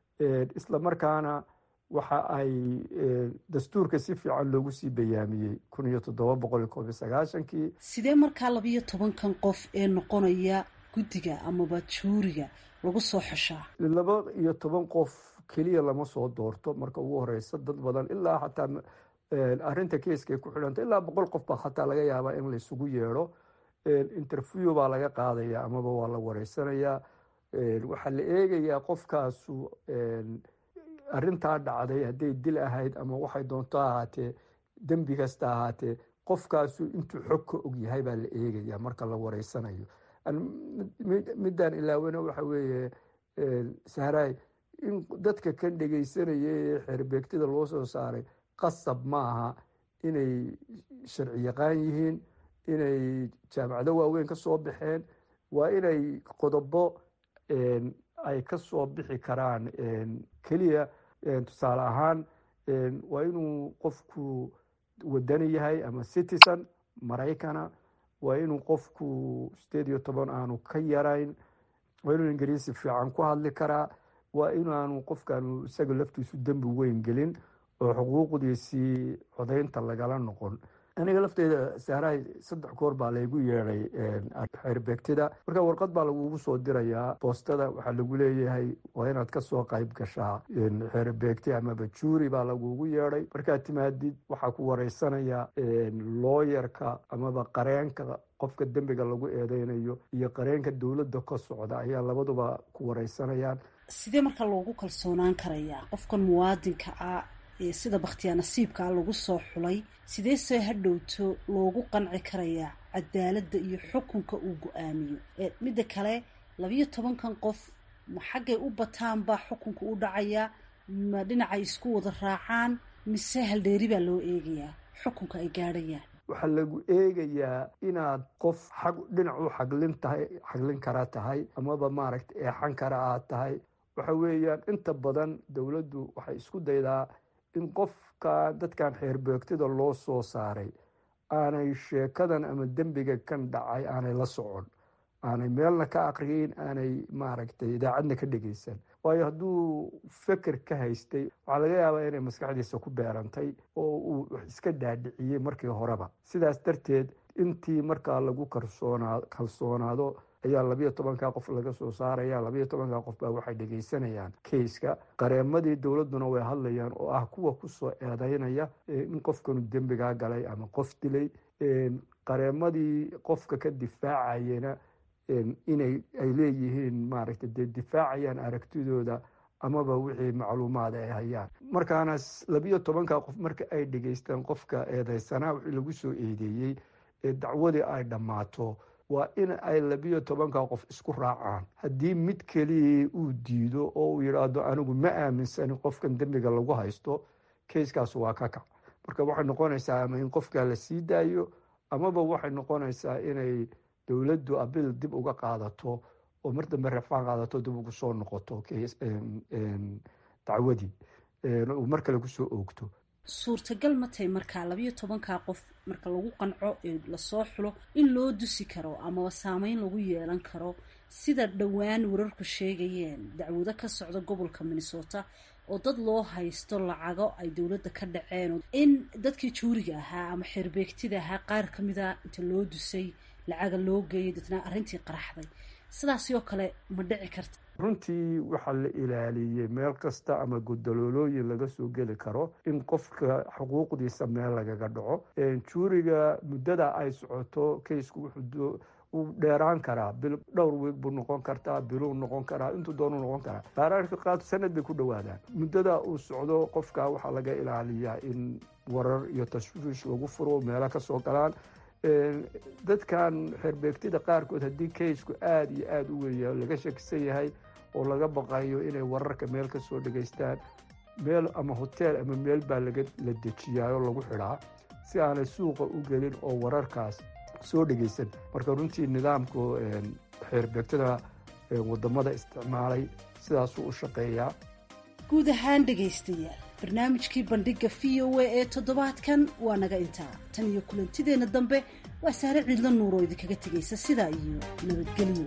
isla markaana waxa ay dastuurka si fiican loogu sii bayaamiyey kun iyo toddoba boqol iyo koob iyo sagaashankii sidee markaa labiyo tobankan qof ee noqonaya guddiga amaba juuriga lagu soo xushaa laba iyo toban qof keliya lama soo doorto marka ugu horeysa dad badan ilaa xataa arrinta keeska ay ku xidhanta ilaa boqol qof baa xataa laga yaabaa in laisugu yeedho interview baa laga qaadaya amaba waa la wareysanayaa waxaa la eegayaa qofkaasu arrintaa dhacday hadday dil ahayd ama waxay doonto ahaatee dembi kasta ahaatee qofkaasu intuu xog ka og yahay baa la eegaya marka la wareysanayo midaan ilaawena waxa weeye sahraay in dadka kan dhegeysanaya ee xeerbeegtida loo soo saaray qasab ma aha inay sharci yaqaan yihiin inay jaamacado waaweyn ka soo baxeen waa inay qodobo ay ka soo bixi karaan keliya tusaale ahaan waa inuu qofku wadani yahay ama citizen maraykana waa inuu qofku sideed iyo toban aanu ka yarayn waa inuu ingiriisi fiican ku hadli karaa waa inaanu qofkaanu isaga laftiisu dembi weyn gelin oo xuquuqdiisii codaynta lagala noqon aniga lafteeda sahrahay saddex goor baa laygu yeedhay xeerbeegtida marka warqad baa lagugu soo dirayaa boostada waxaa lagu leeyahay waa inaad kasoo qayb gashaa xeerbeegti amaba juuri baa lagugu yeedhay markaad timaadid waxaa ku wareysanaya looyarka amaba qareenka qofka dembiga lagu eedeynayo iyo qareenka dowladda ka socda ayaa labaduba ku wareysanayaan sidee marka loogu kalsoonaan karayaa qofkan muwaadinka ah ee sida bakhtiyaa nasiibkaa lagu soo xulay sidee see hadhowto loogu qanci karayaa cadaaladda iyo xukunka uu go-aamiyo midda kale labiyo tobankan qof ma xaggay u bataan baa xukunka u dhacayaa ma dhinacay isku wada raacaan mise haldheeri baa loo eegayaa xukunka ay gaadhayaan waxaa lagu eegayaa inaad qof xag dhinac u xaglin tahay xaglin kara tahay amaba maaragta eexan kara aad tahay waxa weeyaan inta badan dowladdu waxay isku daydaa in qofka dadkan xeerbeegtida loo soo saaray aanay sheekadan ama dembiga kan dhacay aanay la socon aanay meelna ka aqriyin aanay maaragtay idaacadna ka dhegeysan waayo hadduu feker ka haystay waxaa laga yaabaa inay maskaxdiisa ku beerantay oo uu wax iska dhaadhiciyey markii horeba sidaas darteed intii markaa lagu kalsoonaa kalsoonaado ayaa labiyo tobankaa qof laga soo saaraya labiyo tobankaa qof baa waxay dhegeysanayaan keiska qareemadii dowladduna way hadlayaan oo ah kuwa kusoo eedeynaya in qofkanu dembigaa galay ama qof dilay qareemadii qofka ka difaacayena inay ay leeyihiin maaragtay dee difaacayaan aragtidooda amaba wixii macluumaad ay hayaan markaana labiyo tobankaa qof marka ay dhegeystaan qofka eedeysanaa wixii lagu soo eedeeyey ee dacwadii ay dhammaato waa in ay labiyo tobankaa qof isku raacaan haddii mid keliya uu diido oo uu yidhaahdo anigu ma aaminsanin qofkan dembiga lagu haysto keiskaas waa ka kac marka waxay noqonaysaa ama in qofkaa la sii daayo amaba waxay noqonaysaa inay dowladdu abil dib uga qaadato oo mar dambe rafaan qaadato dib ugu soo noqoto dacwadii mar kale kusoo oogto suurtagal ma tahay markaa labayo tobankaa qof marka lagu qanco ee lasoo xulo in loo dusi karo amaba saameyn lagu yeelan karo sida dhowaan wararku sheegayeen dacwado ka socda gobolka minnesota oo dad loo haysto lacago ay dowladda ka dhaceen in dadkii juuriga ahaa ama xeerbeegtida ahaa qaar ka mida inta loo dusay lacaga loo geeyay dadna arrintii qaraxday sidaasi oo kale ma dhici karta runtii waxaa la ilaaliyey meel kasta ama godaloolooyin laga soo geli karo in qofka xuquuqdiisa meel lagaga dhaco juuriga muddada ay socoto kaysku wuxuu uu dheeraan karaa bil dhowr wiig buu noqon kartaa biluu noqon karaa intuu doonuu noqon karaa baaraarka qaad sanad bay ku dhowaadaan muddada uu socdo qofka waxaa laga ilaaliyaa in warar iyo tashwiish lagu furo meelo kasoo galaan dadkan xeerbeegtida qaarkood haddii kaysku aada iyo aada u weya laga shakisan yahay oo laga baqayo inay wararka meel ka soo dhegaystaan meel ama hoteel ama meel baa laga la dejiyaayoo lagu xidhaa si aanay suuqa u gelin oo wararkaas soo dhegaysan marka runtii nidaamku xeerbeegtada wadamada isticmaalay sidaasuu u shaqeeyaa guud ahaan dhegaystayaal barnaamijkii bandhiga v o a ee toddobaadkan waa naga intaa tan iyo kulantideenna dambe waa saare ciidla nuur oo idinkaga tegaysa sidaa iyo nabadgelyo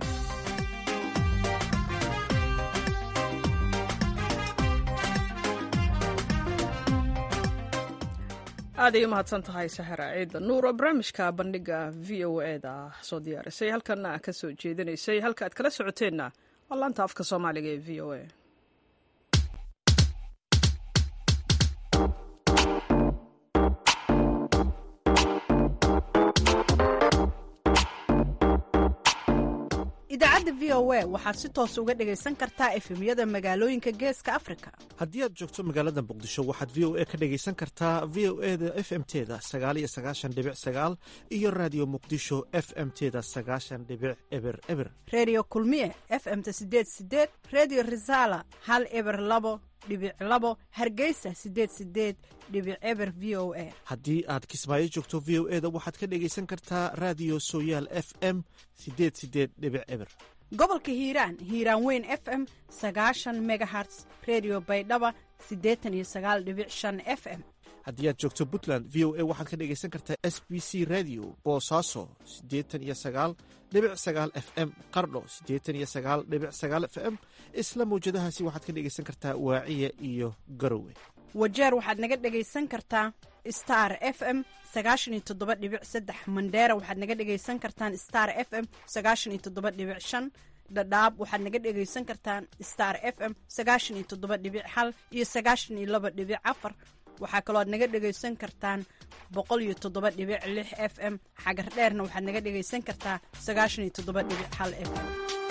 aaday u mahadsan tahay sahara ciidda nuur oo barnaamijka bandhiga v o e da soo diyaarisay halkana ka soo jeedinaysay halka aad kala socoteenna waa laanta afka soomaaliga ee v o a idaacadda v o a waxaad si toos uga dhegaysan kartaa efemyada magaalooyinka geeska afrika haddii aad joogto magaalada muqdisho waxaad v o a ka dhegaysan kartaa v o e da f m teda sagaaliyo sagaashan dhibic sagaal iyo raadiyo muqdisho f m teda sagaashan dhibic eber eber reediyo kulmiye f m ta sideed sideed reediyo risaala hal eber labo dhibic labo hargeysa sideed sideed dhibic eber v o a haddii aad kismaayo joogto v o e da waxaad ka dhegaysan kartaa raadiyo sooyaal f m sideed sideed dhibic eber gobolka hiiraan hiiraan weyn f m sagaashan megaherts redio baydhaba siddeetan iyo sagaal dhibic shan f m haddii aad joogto puntland v o a waxaad ka dhegaysan kartaa s b c radio boosaaso siddeetan iyo sagaal dhibic sagaal f m qardho siddeetan iyo sagaal dhibic sagaal f m isla mawjadahaasi waxaad ka dhegaysan kartaa waaciya iyo garowe wajeer waxaad naga dhegaysan kartaa star f m sagaashan iyo toddoba dhibic saddex mandheera waxaad naga dhegaysan kartaan star f m sagaashan iyo toddoba dhibic shan dhadhaab waxaad naga dhegaysan kartaan star f m sagaashan iyo toddoba dhibic hal iyo sagaashan iyo laba dhibic afar waxaa kaloo aad naga dhegaysan kartaan boqol iyo toddoba dhibic lix f m xagar dheerna waxaad naga dhegaysan kartaa sagaashan iyo toddoba dhibic hal f m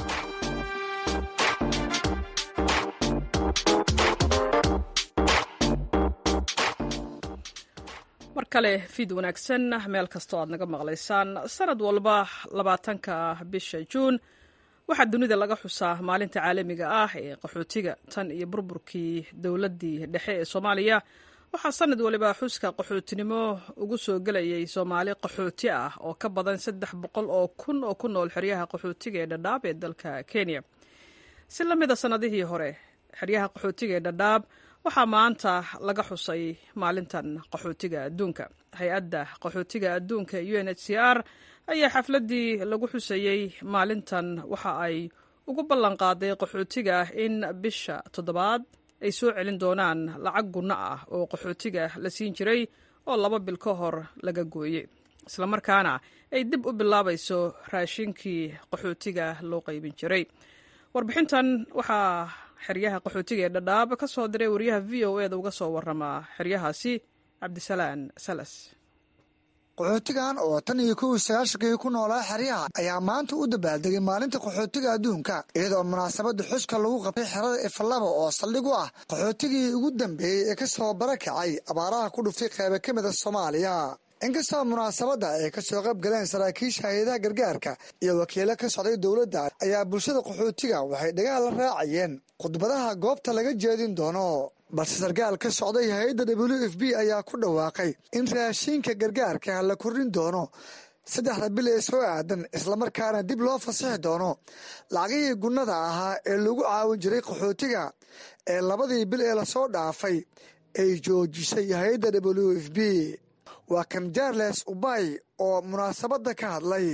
mar kale fiid wanaagsan meel kastoo aad naga maqlaysaan sanad walba labaatanka bisha juun waxaa dunida laga xusaa maalinta caalamiga ah ee qaxootiga tan iyo burburkii dowladdii dhexe ee soomaaliya waxaa sanad waliba xuska qaxootinimo ugu soo gelayay soomaali qaxooti ah oo ka badan saddex boqol oo kun oo ku nool xeryaha qaxootiga ee dhadhaab ee dalka kenya si la mida sannadihii hore xeryaha qaxootiga ee dhadhaab waxaa maanta laga xusay maalintan qaxootiga adduunka hay-adda qaxootiga adduunka u n h c r ayaa xafladdii lagu xusayey maalintan waxa ay ugu ballanqaaday qaxootiga in bisha toddobaad ay soo celin doonaan lacag gunno ah oo qaxootiga la siin jiray oo laba bil ka hor laga gooyey islamarkaana ay dib u bilaabayso raashinkii qaxootiga loo qaybin jiray warbixintan waxaa xeryaha qaxootiga ee dhadhaab ka soo diray wariyaha v o e da uga soo waramaa xeryahaasi cabdisalaan salas qaxootigan oo tan iyo kow sagaashankii ku noolaa xeryaha ayaa maanta u dabaaldegay maalinta qaxootiga adduunka iyadoo munaasabada xuska lagu qabtay xerada ifalaba oo saldhig u ah qaxootigii ugu dambeeyey ee ka soo barakacay abaaraha ku dhuftay qeyba ka mida soomaaliya inkastoo munaasabadda ay ka soo qayb galeen saraakiisha hay-adaha gargaarka iyo wakiilo ka socday dowladda ayaa bulshada qaxootiga waxay dhagaha la raacayeen khudbadaha goobta laga jeedin doono balse sarkaal ka socday hay-adda w f b ayaa ku dhawaaqay in raashiinka gargaarka la kordhin doono saddexda bil ee soo aadan islamarkaana dib loo fasixi doono lacagihii gunnada ahaa ee lagu caawin jiray qaxootiga ee labadii bil ee lasoo dhaafay ay joojisay hay-adda w f b waa kan jarles ubay oo munaasabadda ka hadlay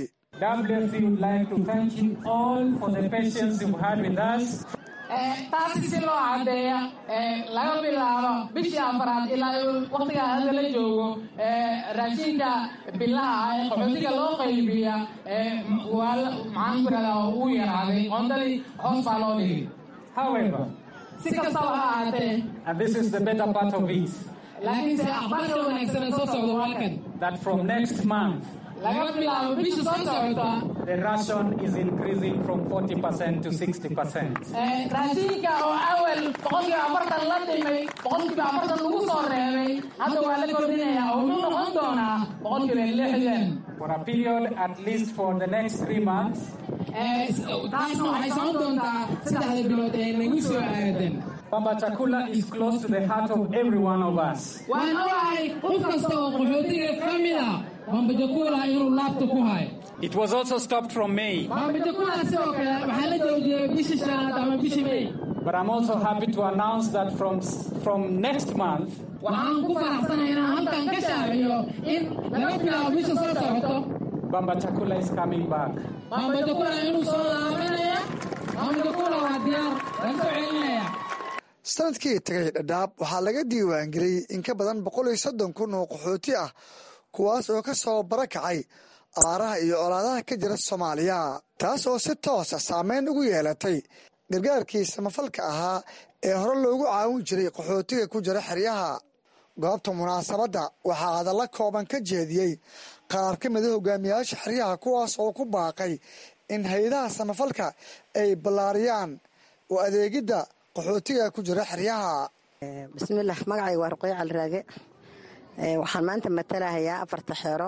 taasi si loo caddeeya laga bilaabo bishii afaraad ilaa waktigaa hadda la joogo raashinka bilaha ah ee qaxootiga loo qaybiya waa maxaan ku irahdaa uu yaraaday qoondadii hoos baa loo dhigay However, si kastaba ha ahaatee and this is the better part of it, laakiinse aqbalka wanaagsan ee soo socda waa halkan that from next month, laga bilaabo bisha soo socota the ration is increasing from 40% to 60%. raashinka oo awal boqolkiiba afartan la dhimay boqolkiiba afartan lagu soo reebay hadda waa la kordhinaya oo wuxuu noqon doonaa boqolkiiba lixdan For a period at least for the next three months, taasna waxay socon doontaa saddexda bilood ee nagu soo aadan Baba Chakula is close to the heart of every one of us. waan ogahay qof kasta oo qaxootiga ka mid a bambajakula inuu laabta ku hayo It was also stopped from May, bambajakula sidoo kale waxaa la joojiyey bishii shanaad ama bishii may but I'm also happy to announce that from, from next month, waxaan ku faraxsanahay inaan halkan ka shaaciyo in laga bilaabo bisha soo socoto Bamba Chakula is coming back. bambajakula inuu soo laabanaya bambajakula waa diyaar laga soo celinaya sanadkii tagay dhadhaab waxaa laga diiwaangeliyey in ka badan boqol iyo soddon kun oo qaxooti ah kuwaas oo ka soo barakacay abaaraha iyo colaadaha ka jira soomaaliya taas oo si toosa saameyn ugu yeelatay gargaarkii samafalka ahaa ee hore loogu caawin jiray qaxootiga ku jira xeryaha goobta munaasabadda waxaa hadalla kooban ka jeediyey qaar ka mida hogaamiyayaasha xeryaha kuwaas oo ku baaqay in hay-adaha samafalka ay ballaariyaan oo adeegidda qaxootiga ku jira xeryaha bismillaah magacayga waa ruqyo caliraage waxaan maanta matalahayaa afarta xeero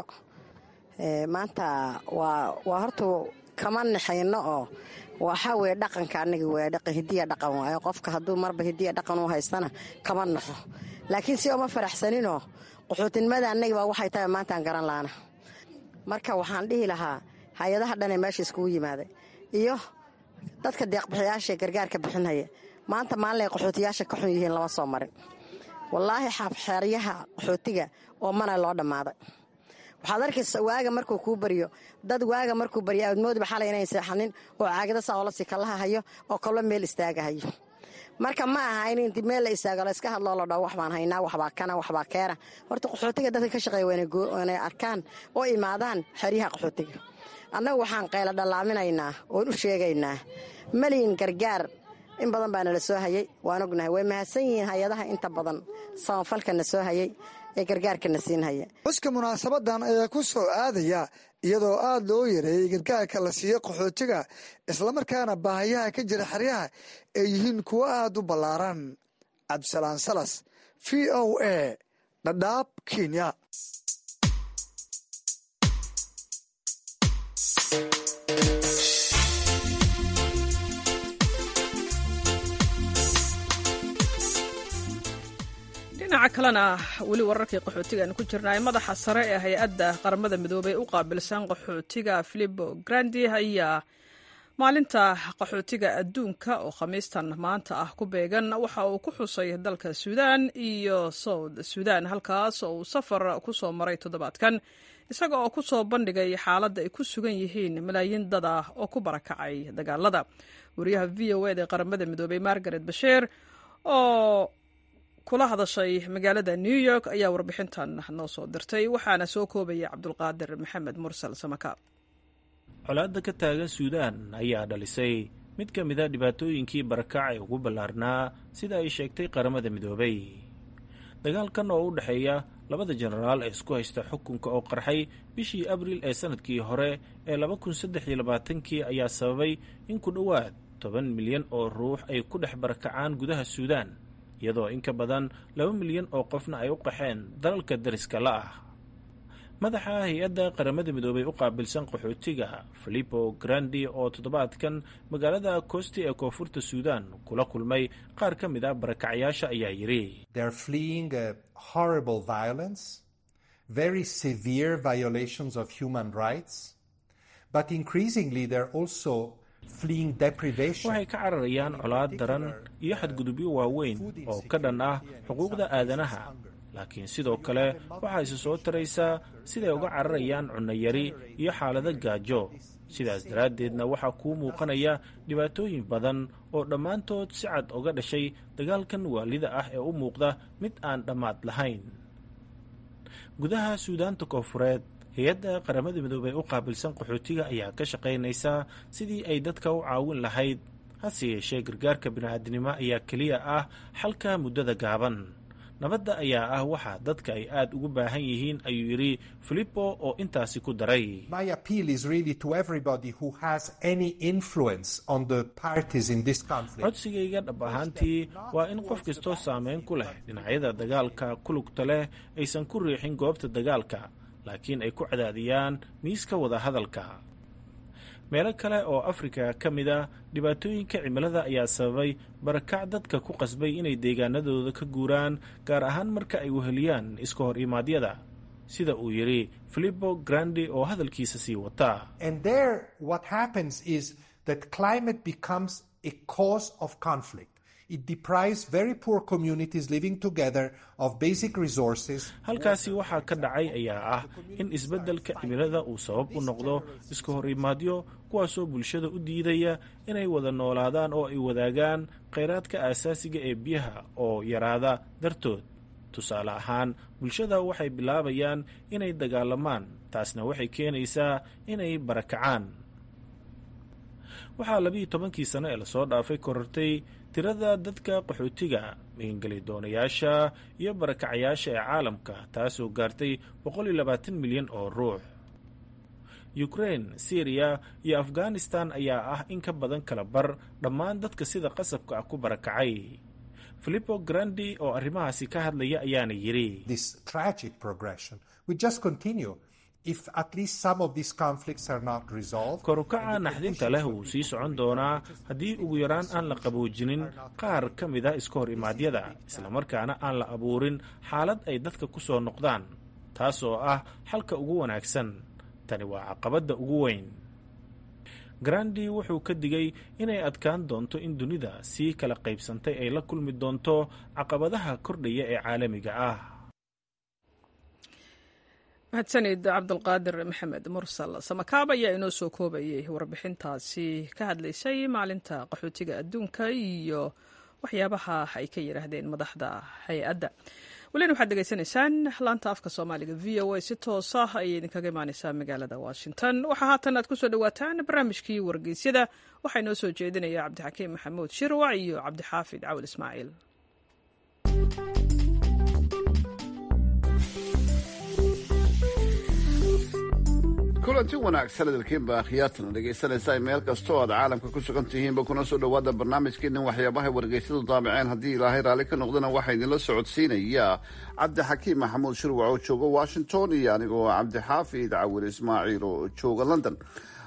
maanta waa waa horta kama naxayno oo waxaa weye dhaqanka aniga waa dhaqan hidiya dhaqan waayo qofka hadduu marba hidiya dhaqan u haystana kama naxo laakiin si oma faraxsaninoo qaxootinimada anagibaa waxay tahay maantaan garan laana marka waxaan dhihi lahaa hay-adaha dhanee meesha iskugu yimaaday iyo dadka deeqbixiyaashaee gargaarka bixinhaya maanta maalinay qaxootiyaasha ka xun yihiin lama soo marin wallaahi xeeryaha qaxootiga oo mana loo dhammaaday waxaad arkaysa waaga markuu kuu baryo dad waaga markuu baryo aadmoodiba xalay inayn seexanin oo caagada saolasi kalaha hayo oo kallo meel istaagahayo marka ma aha in inti meel la istaago la iska hadloo la dhao waxbaan haynaa waxbaa kana waxbaa keena horta qaxootiga dadka ka shaqeeya waynay arkaan oo imaadaan xeryaha qaxootiga annagu waxaan qayla dhallaaminaynaa oon u sheegaynaa maliyin gargaar in badan baa nala soo hayay waan ognahay way mahadsan yihiin hay-adaha inta badan samafalka na soo hayay ee gargaarka na siin haya xuska munaasabadan ayaa ku soo aadaya iyadoo aada loo yareeyey gargaarka la siiyo qaxootiga islamarkaana baahayaha ka jira xeryaha ay yihiin kuwo aada u ballaaran cabdisalaan salas v o a dhadhaab kenya dhinaca kalena weli wararkii qaxootigaanu ku jirnay madaxa sare ee hay-adda qaramada midoobey u qaabilsan qaxootiga filipo grandi ayaa maalinta qaxootiga adduunka oo khamiistan maanta ah ku beegan waxa uu ku xusay dalka suudaan iyo south suudaan halkaas oo uu safar ku soo maray toddobaadkan isaga oo ku soo bandhigay xaaladda ay ku sugan yihiin malaayiin dad ah oo ku barakacay dagaalada wariyaha v o ed ee qaramada midoobey margaret basheer oo kula hadashay magaalada new york ayaa warbixintan noo soo dirtay waxaana soo koobaya cabdulqaadir maxamed mursal samaka colaadda ka taagan suudaan ayaa dhalisay mid ka mida dhibaatooyinkii barakac ee ugu ballaarnaa sida ay sheegtay qaramada midoobay dagaalkan oo u dhexeeya labada jenaraal ee isku haysta xukunka oo qarxay bishii abriil ee sanadkii hore ee laba kun saddex iyo labaatankii ayaa sababay in ku dhowaad toban milyan oo ruux ay ku dhex barakacaan gudaha suudaan iyadoo in ka badan laba milyan oo qofna ay u qaxeen dalalka dariska la ah madaxa hay-adda qaramada midoobey u qaabilsan qaxootiga filipo grandi oo toddobaadkan magaalada kosti ee koonfurta suudaan kula kulmay qaar ka mid a barakacyaasha ayaa yidhi waxay ka cararayaan colaad daran iyo xadgudubyo waaweyn oo ka dhan ah xuquuqda aadanaha laakiin sidoo kale waxaa isu soo taraysaa siday uga cararayaan cunnayari iyo xaalado gaajo sidaas daraaddeedna waxaa kuu muuqanaya dhibaatooyin badan oo dhammaantood si cad uga dhashay dagaalkan waalida ah ee u muuqda mid aan dhammaad lahayn gudaha suudaanta koonfureed hay-adda qaramada midoobey u qaabilsan qaxootiga ayaa ka shaqaynaysaa sidii ay dadka u caawin lahayd hase yeeshee gargaarka bini'aadinimo ayaa keliya ah xalka muddada gaaban nabadda ayaa ah waxa dadka ay aad ugu baahan yihiin ayuu yidhi filipo oo intaasi ku daray codsigayga dhab ahaantii waa in qof kastoo saameyn ku leh dhinacyada dagaalka kulugta leh aysan ku riixin goobta dagaalka laakiin ay ku cadaadiyaan miiska wadahadalka meelo kale oo afrika ka mid a dhibaatooyinka cimilada ayaa sababay barakac dadka ku qasbay inay deegaanadooda ka guuraan gaar ahaan marka ay weheliyaan iska hor imaadyada sida uu yidhi filipo grandi oo hadalkiisa sii wata halkaasi waxaa ka dhacay ayaa ah in isbeddelka cimilada uu sabab u noqdo iska hor imaadyo kuwaasoo bulshada u diidaya inay wada noolaadaan oo ay wadaagaan kheyraadka aasaasiga ee biyaha oo yaraada dartood tusaale ahaan bulshada waxay bilaabayaan inay dagaalamaan taasna waxay keenaysaa inay barakacaan waxaa labiiyo tobankii sano ee lasoo dhaafay korortay tirada dadka qaxootiga magangeli doonayaasha iyo barakacayaasha ee caalamka taasoo gaartay boqol iyo labaatan milyan oo ruux ukrain syriya iyo afghanistan ayaa ah in ka badan kala bar dhammaan dadka sida qasabka ah ku barakacay filipo grandi oo arrimahaasi ka hadlaya ayaana yidhi korukaca naxdinta leh wuu sii socon doonaa haddii ugu yaraan aan la qaboojinin qaar ka mid a iska hor imaadyada islamarkaana aan la abuurin xaalad ay dadka ku soo noqdaan taas oo ah xalka ugu wanaagsan tani waa caqabadda ugu weyn grandi wuxuu ka digay inay adkaan doonto in dunida sii kala qaybsantay ay la kulmi doonto caqabadaha kordhaya ee caalamiga ah mahadsanid cabdulqaadir maxamed mursal samakaab ayaa inoo soo koobayay warbixintaasi ka hadlaysay maalinta qaxootiga adduunka iyo waxyaabaha ay ka yidhaahdeen madaxda hay-adda welina waxaad degeysanaysaan laanta afka soomaaliga v o a si toosa ayay idinkaga imaaneysaa magaalada washington waxaa haatan aad kusoo dhawaataan barnaamijkii wargeysyada waxaa inoo soo jeedinaya cabdixakiim maxamuud shirwac iyo cabdixaafid cawil ismaaciil kulanti wanaagsan hadalkiinba akhyaartana dhegaysanaysaa meel kastoo aad caalamka ku sugan tihiinba kuna soo dhowaada barnaamijkeennan waxyaabahay wargeysyadu daabaceen haddii ilaahay raalli ka noqdana waxaa idinla socodsiinaya cabdixakiim maxamuud shirwac oo jooga washington iyo anigoo cabdixaafid cawil ismaaciil oo jooga london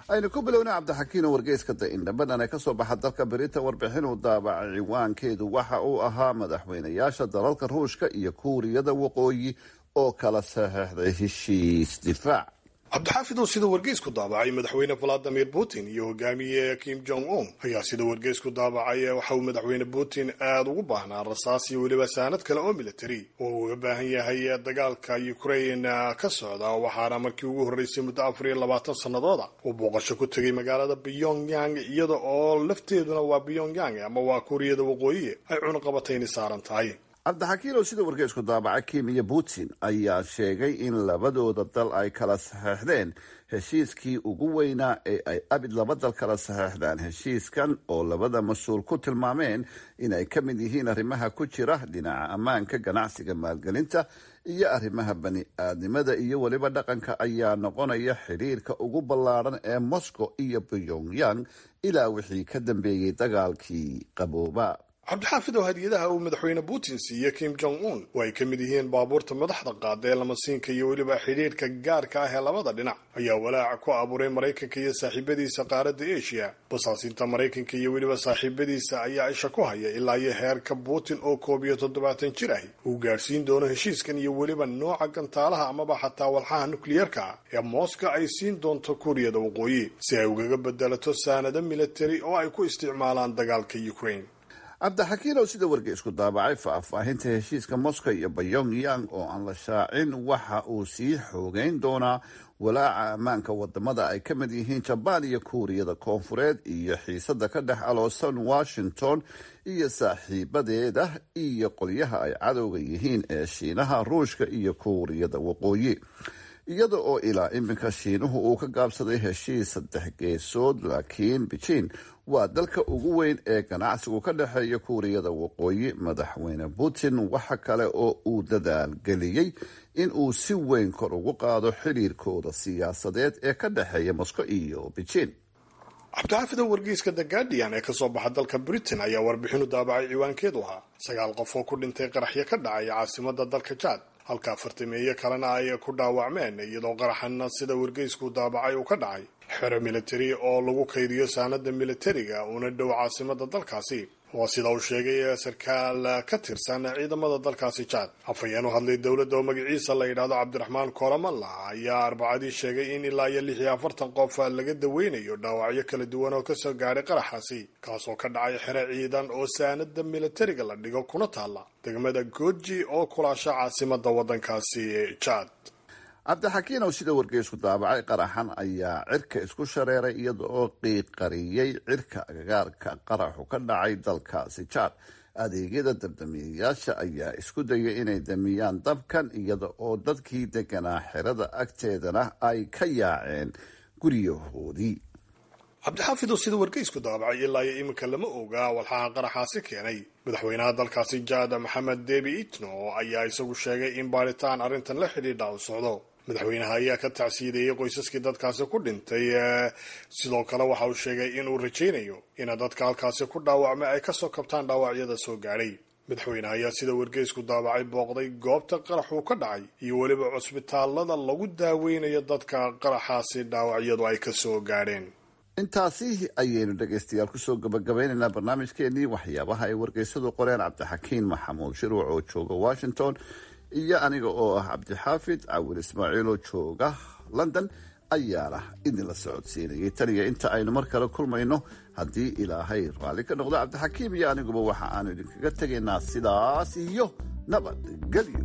aynu ku bilowna cabdixakiino wargeyska da-indhabadan ee kasoo baxa dalka beritan warbixin uu daabacay ciwaankeedu waxa uu ahaa madaxweynayaasha dalalka ruushka iyo kuuriyada waqooyi oo kala saxeixday heshiis difaac cabdixaafid oo sida wargeysku daabacay madaxweyne valadimir putin iyo hogaamiye kim jong un ayaa sida wargeysku daabacay waxa uu madaxweyne putin aada ugu baahnaa rasaas iyo weliba saanad kale oo military oo uu uga baahan yahay dagaalka ukraine ka socda waxaana markii ugu horreysay muddo afar iyo labaatan sannadooda uu booqasho ku tegay magaalada pyongyang iyada oo lafteeduna waa pyongyang ama waa kuuriyada waqooyi ay cunaqabatayni saaran tahay cabdixakiin oo sida wargeysku daabaca kim iyo putin ayaa sheegay in labadooda dal ay kala saxeixdeen heshiiskii ugu weynaa ee ay abid laba dal kala saxeixdaan heshiiskan oo labada mas-uul ku tilmaameen inay ka mid yihiin arrimaha ku jira dhinaca ammaanka ganacsiga maalgelinta iyo arrimaha bani aadnimada iyo weliba dhaqanka ayaa noqonaya xidhiirka ugu ballaadhan ee moscow iyo pyongyang ilaa wixii ka dambeeyey dagaalkii qabooba cabdixaafid oo hadiyadaha uu madaxweyne putin siiye kim jong un oo ay ka mid yihiin baabuurta madaxda qaada ee lamasiinka iyo weliba xidhiirka gaarka ah ee labada dhinac ayaa walaaca ku abuuray maraykanka iyo saaxiibadiisa qaaradda asia basaasinta maraykanka iyo weliba saaxiibadiisa ayaa isha ku haya ilaa iyo heerka putin oo koob iyo toddobaatan jir ahi uu gaadhsiin doono heshiiskan iyo weliba nooca gantaalaha amaba xataa walxaha nukliyeerka ah ee mooska ay siin doonto kuuriyada waqooyi si ay ugaga bedelato saanado militari oo ay ku isticmaalaan dagaalka ukraine cabdixakiin oo sida wargeysku daabacay faahfaahinta heshiiska moscow iyo pyongyang oo aan la shaacin waxa uu sii xoogeyn doonaa walaaca ammaanka wadamada ay ka mid yihiin jabaan iyo kuuriyada koonfureed iyo xiisada ka dhex aloosan washington iyo saaxiibadeeda iyo qolyaha ay cadowga yihiin ee shiinaha ruushka iyo kuuriyada waqooyi iyada oo ilaa iminka shiinuhu uu ka gaabsaday heshiis saddex geesood laakiin beijing waa dalka ugu weyn ee ganacsigu ka dhexeeya kuuriyada waqooyi madaxweyne putin waxa kale oo uu dadaal geliyey in uu si weyn kor ugu qaado xidhiirkooda siyaasadeed ee ka dhexeeya moscow iyo beijing cabdixaafid oo wargeyska the guardian ee kasoo baxa dalka britain ayaa warbixinu daabacay ciwaankeedu ahaa sagaal qof oo ku dhintay qaraxyo ka dhacay caasimada dalka jaad halka afartameeye kalena ay ku dhaawacmeen iyadoo qaraxana sida wargeysku daabacay uu ka dhacay xero militari oo lagu kaydiyo saanada militariga una dhow caasimada dalkaasi waa sida uu sheegay sarkaal ka tirsan ciidamada dalkaasi jaad afhayeen u hadlay dowladda oo magaciisa la yidhaahdo cabdiraxmaan koolamalla ayaa arbacadii sheegay in ilaa iyo lix iyo afartan qof laga daweynayo dhaawacyo kala duwan oo kasoo gaadhay qaraxaasi kaasoo ka dhacay xero ciidan oo saanada militariga la dhigo kuna taalla degmada gooji oo kulaasha caasimada wadankaasi jaad cabdixakiin oo sida wargeysku daabacay qaraxan ayaa cirka isku shareeray iyada oo qiiqariyey cirka agagaarka qaraxu ka dhacay dalkaasi jaad adeegyada dabdamiyayaasha ayaa isku dayay inay damiyaan dabkan iyada oo dadkii deganaa xerada agteedana ay ka yaaceen guryahoodii cabdixaafid oo sida wargeysku daabacay ilaa iyo iminka lama ogaa walxaha qaraxaasi keenay madaxweynaha dalkaasi jaad maxamed debi itno ayaa isagu sheegay in baaritaan arrintan la xidhiidha u socdo madaxweynaha ayaa ka tacsiideeyey qoysaskii dadkaasi ku dhintay sidoo kale waxa uu sheegay inuu rajaynayo in dadka halkaasi ku dhaawacmay ay kasoo kabtaan dhaawacyada soo gaadhay madaxweynaha ayaa sida wargeysku daabacay booqday goobta qaraxuu ka dhacay iyo weliba cusbitaalada lagu daaweynayo dadka qaraxaasi dhaawacyadu ay kasoo gaadheen intaasi ayaynu dhegaystayaal kusoo gabagabaynaynaa barnaamijkeenii waxyaabaha ay wargeysadu qoreen cabdixakiin maxamuud shiruuc oo jooga washington iyo aniga oo ah cabdixaafid cawil ismaaciil oo jooga london ayaana idinla socodsiinayay taniyo inta aynu mar kale kulmayno haddii ilaahay raalli ka noqdo cabdixakiim iyo aniguba waxa aanu idinkaga tegaynaa sidaas iyo nabadgelyo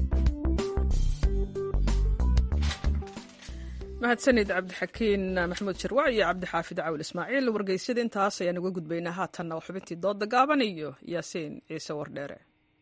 mahadsanid cabdixakiin maxamuud shirwac iyo cabdixaafid cawil ismaaciil wargeysyada intaas ayaan uga gudbaynaa haatanna waa xubintii dooda gaaban iyo yaasiin ciise wardheere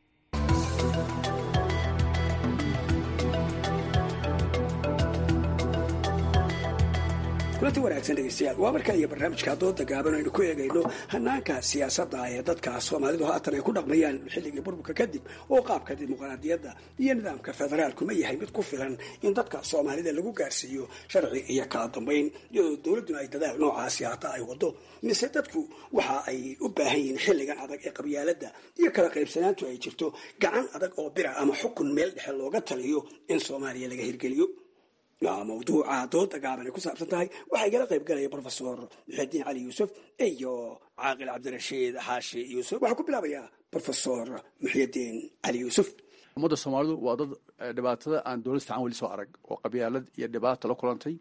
kulanti wanaagsan dhegeystayaal waa marka iyo barnaamijka dooda gaaban aynu ku eegayno hanaanka siyaasadda ee dadka soomaalidu haatan ay ku dhaqmayaan xilligii burburka kadib oo qaabka dimuqraadiyadda iyo nidaamka federaalku ma yahay mid ku filan in dadka soomaalida lagu gaarsiiyo sharci iyo kala dambayn iyadoo dowladduna ay dadaal noocaasi hata ay wado mise dadku waxa ay u baahan yihiin xilligan adag ee qabyaaladda iyo kala qaybsanaantu ay jirto gacan adag oo bira ama xukun meel dhexe looga taliyo in soomaaliya laga hirgeliyo mawduuca dooda gaaban ay ku saabsan tahay waxaa igala qayb galaya brofesor muxidiin cali yuusuf iyo caaqil cabdirashiid xaashi yuusuf waxaan ku bilaabayaa brofesor muxidiin cali yuusuf ummadda soomaalidu waa dad dhibaatada aan dowlad fiican weli soo arag oo qabyaalad iyo dhibaato la kulantay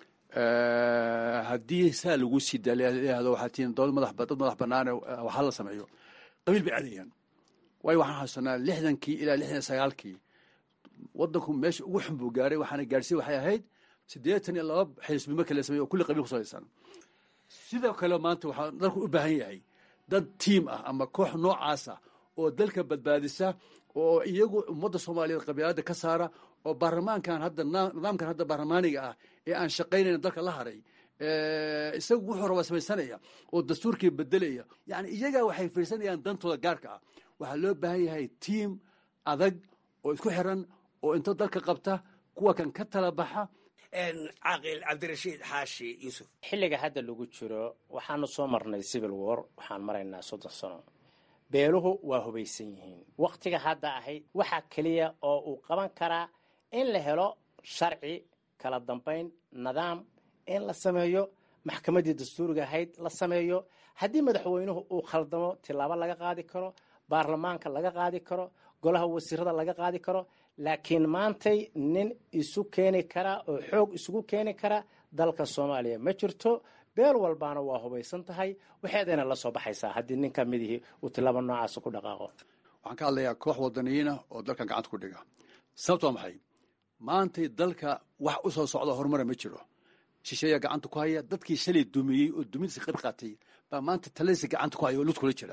haddii saa lagu sii daayahdo waxaa tihiin dowlad madax dad madax banaane waxaa la sameeyo qabiil bay cadayaan waayo waxaan xasuusanaa lixdankii ilaa lixdan iyo sagaalkii waddanku meesha ugu xun buu gaaray waxaana gaarsiiy waxay ahayd siddeetan iyo laba xisbimo kala sameeye oo kulli qabiil ku salaysan sidoo kale maanta waxaa dalku u baahan yahay dad tiim ah ama koox noocaasa oo dalka badbaadisa oo iyagu ummadda soomaaliyeed qabiilada ka saara oo baarlamaankan hadda nidaamkan hadda baarlamaaniga ah ee aan shaqaynayn dalka la haray isagu wuxuu rabaa samaysanaya oo dastuurkii bedelaya yani iyagaa waxay fiirsanayaan dantooda gaarka ah waxaa loo baahan yahay tiim adag oo isku xiran oo inta dalka qabta kuwa kan ka tala baxa caaqil cabdirashiid xaashi yuusuf xilliga hadda lagu jiro waxaanu soo marnay civil war waxaan maraynaa soddon sano beeluhu waa hubaysan yihiin wakhtiga hadda ahayd waxaa keliya oo uu qaban karaa in la helo sharci kala dambayn nidaam in la sameeyo maxkamaddii dastuuriga ahayd la sameeyo haddii madaxweynuhu uu khaldamo tilaabo laga qaadi karo baarlamaanka laga qaadi karo golaha wasiirada laga qaadi karo laakiin maantay nin isu keeni kara oo xoog isugu keeni kara dalka soomaaliya ma jirto beel walbaana waa hubaysan tahay waxeedayna la soo baxaysaa haddii nin ka midihii uu tilaabo noocaasa ku dhaqaaqo waxaan ka hadlayaa koox wadaniyiina oo dalkan gacanta ku dhiga sababto waa maxay maantay dalka wax u soo socda horumara ma jiro shisheeyaa gacanta ku haya dadkii shalay dumiyey oo dumintiisa qayb qaatay baa maanta taladiisa gacanta ku haya oo lud kula jira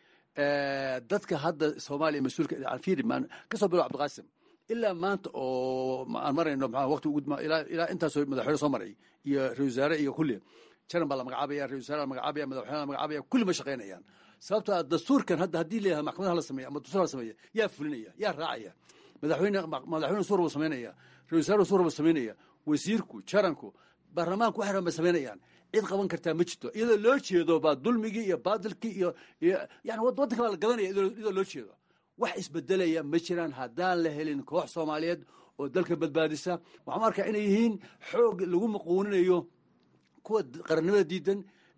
dadka hadda soomaaliya mas-uulka alfiiri maan ka soo bilo cabdiqaasim ilaa maanta oo aan marayno maxaa waqti ugu ilaa intaasoo madaxweyne soo maray iyo ra-isul wasaare iyo kulli jaran baa la magacaabaya ra-isul wasaare la magacaabaya madaxweyne la magacaabaya kulli ma shaqaynayaan sababtoo ah dastuurkan hadda haddii leeyahay maxkamadaha la sameeya ama dastuur la sameeya yaa fulinaya yaa raacaya madaxweyne madaxweyne suur buu samaynaya ra-isul wasaare suur buu samaynaya wasiirku jaranku baarlamaanku wax raban bay samaynayaan cid qaban kartaa ma jirto iyadoo loo jeedo baa dulmigii iyo baadilkii iyo yani waddanka baa la gadanaya iyadoo loo jeedo wax isbedelaya ma jiraan haddaan la helin koox soomaaliyeed oo dalka badbaadisa waxaan arkaa inay yihiin xoog lagu maquuninayo kuwa qarannimada diidan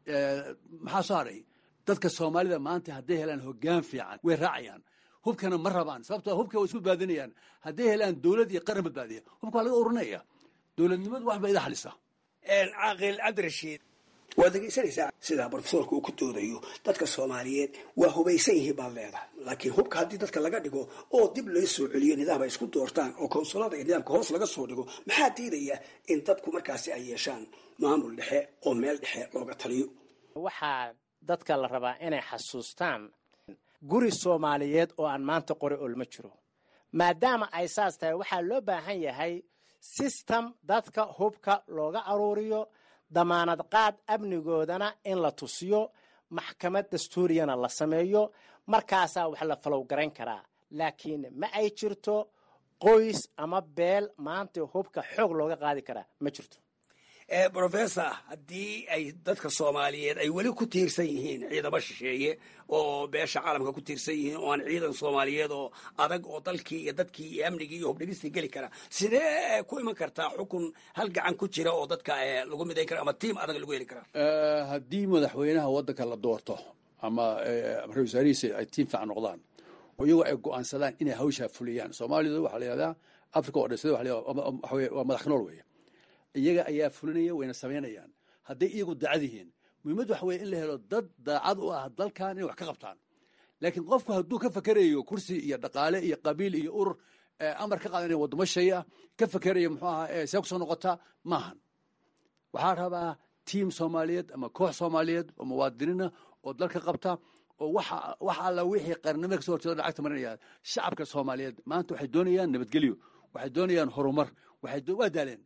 maxaa soo haray dadka soomaalida maanta hadday helaan hoggaan fiican way raacayaan hubkana ma rabaan sababtoo hubka way isku badbaadinayaan hadday helaan dowlad iyo qaran badbaadiya hubka waa laga urinaya dowladnimadu wax ba ida xalisa caaqil cabdirashiid waad dhegaysanaysaa sidaa brofesorka uu ku doodayo dadka soomaaliyeed waa hubaysan yihiin baad leedahay laakiin hubka haddii dadka laga dhigo oo dib loo soo celiyo nidaam ay isku doortaan oo konsulada iyo nidaamka hoos laga soo dhigo maxaa diidaya in dadku markaasi ay yeeshaan maamul dhexe oo meel dhexe looga taliyo waxaa dadka la rabaa inay xasuustaan guri soomaaliyeed oo aan maanta qori olma jiro maadaama ay saas tahay waxaa loo baahan yahay system dadka hubka looga aruuriyo damaanad qaad amnigoodana in la tusiyo maxkamad dastuuriyana la sameeyo markaasaa wax la falowgarayn karaa laakiin ma ay jirto qoys ama beel maanta hubka xoog looga qaadi karaa ma jirto brofessor haddii ay dadka soomaaliyeed ay weli ku tiirsan yihiin ciidamo shisheeye oo beesha caalamka ku tiirsan yihiin oo aan ciidan soomaaliyeed oo adag oo dalkii iyo dadkii iyo amnigii iyo hubdhigistii geli kara sidee ku iman kartaa xukun hal gacan ku jira oo dadka lagu midayn kara ama tiim adag lagu heli karaa haddii madaxweynaha waddanka la doorto ama ra-isul wasaarihiisa ay tiim fiican noqdaan oo iyagoo ay go-aansadaan inay hawshaa fuliyaan soomaalidu waxaa la yihahdaa africa oo dhan sida waxa weye waa madax ka nool weeye iyaga ayaa fulinaya wayna samaynayaan hadday iyagu daacad yihiin muhiimad waxa weye in la helo dad daacad u ah dalkan inay wax ka qabtaan laakiin qofku hadduu ka fakerayo kursi iyo dhaqaale iyo qabiil iyo urur amar ka qaadanaya waddamo shay ah ka fakerayo muxuu ahaa see kusoo noqotaa maahan waxaa rabaa tiim soomaaliyeed ama koox soomaaliyeed oo muwaadiniina oo dalka qabta oo waxa wax alla wixii qarnimada kasoo horjeeda lacagta marinaya shacabka soomaaliyeed maanta waxay doonayaan nabadgelyo waxay doonayaan horumar waxay waa daaleen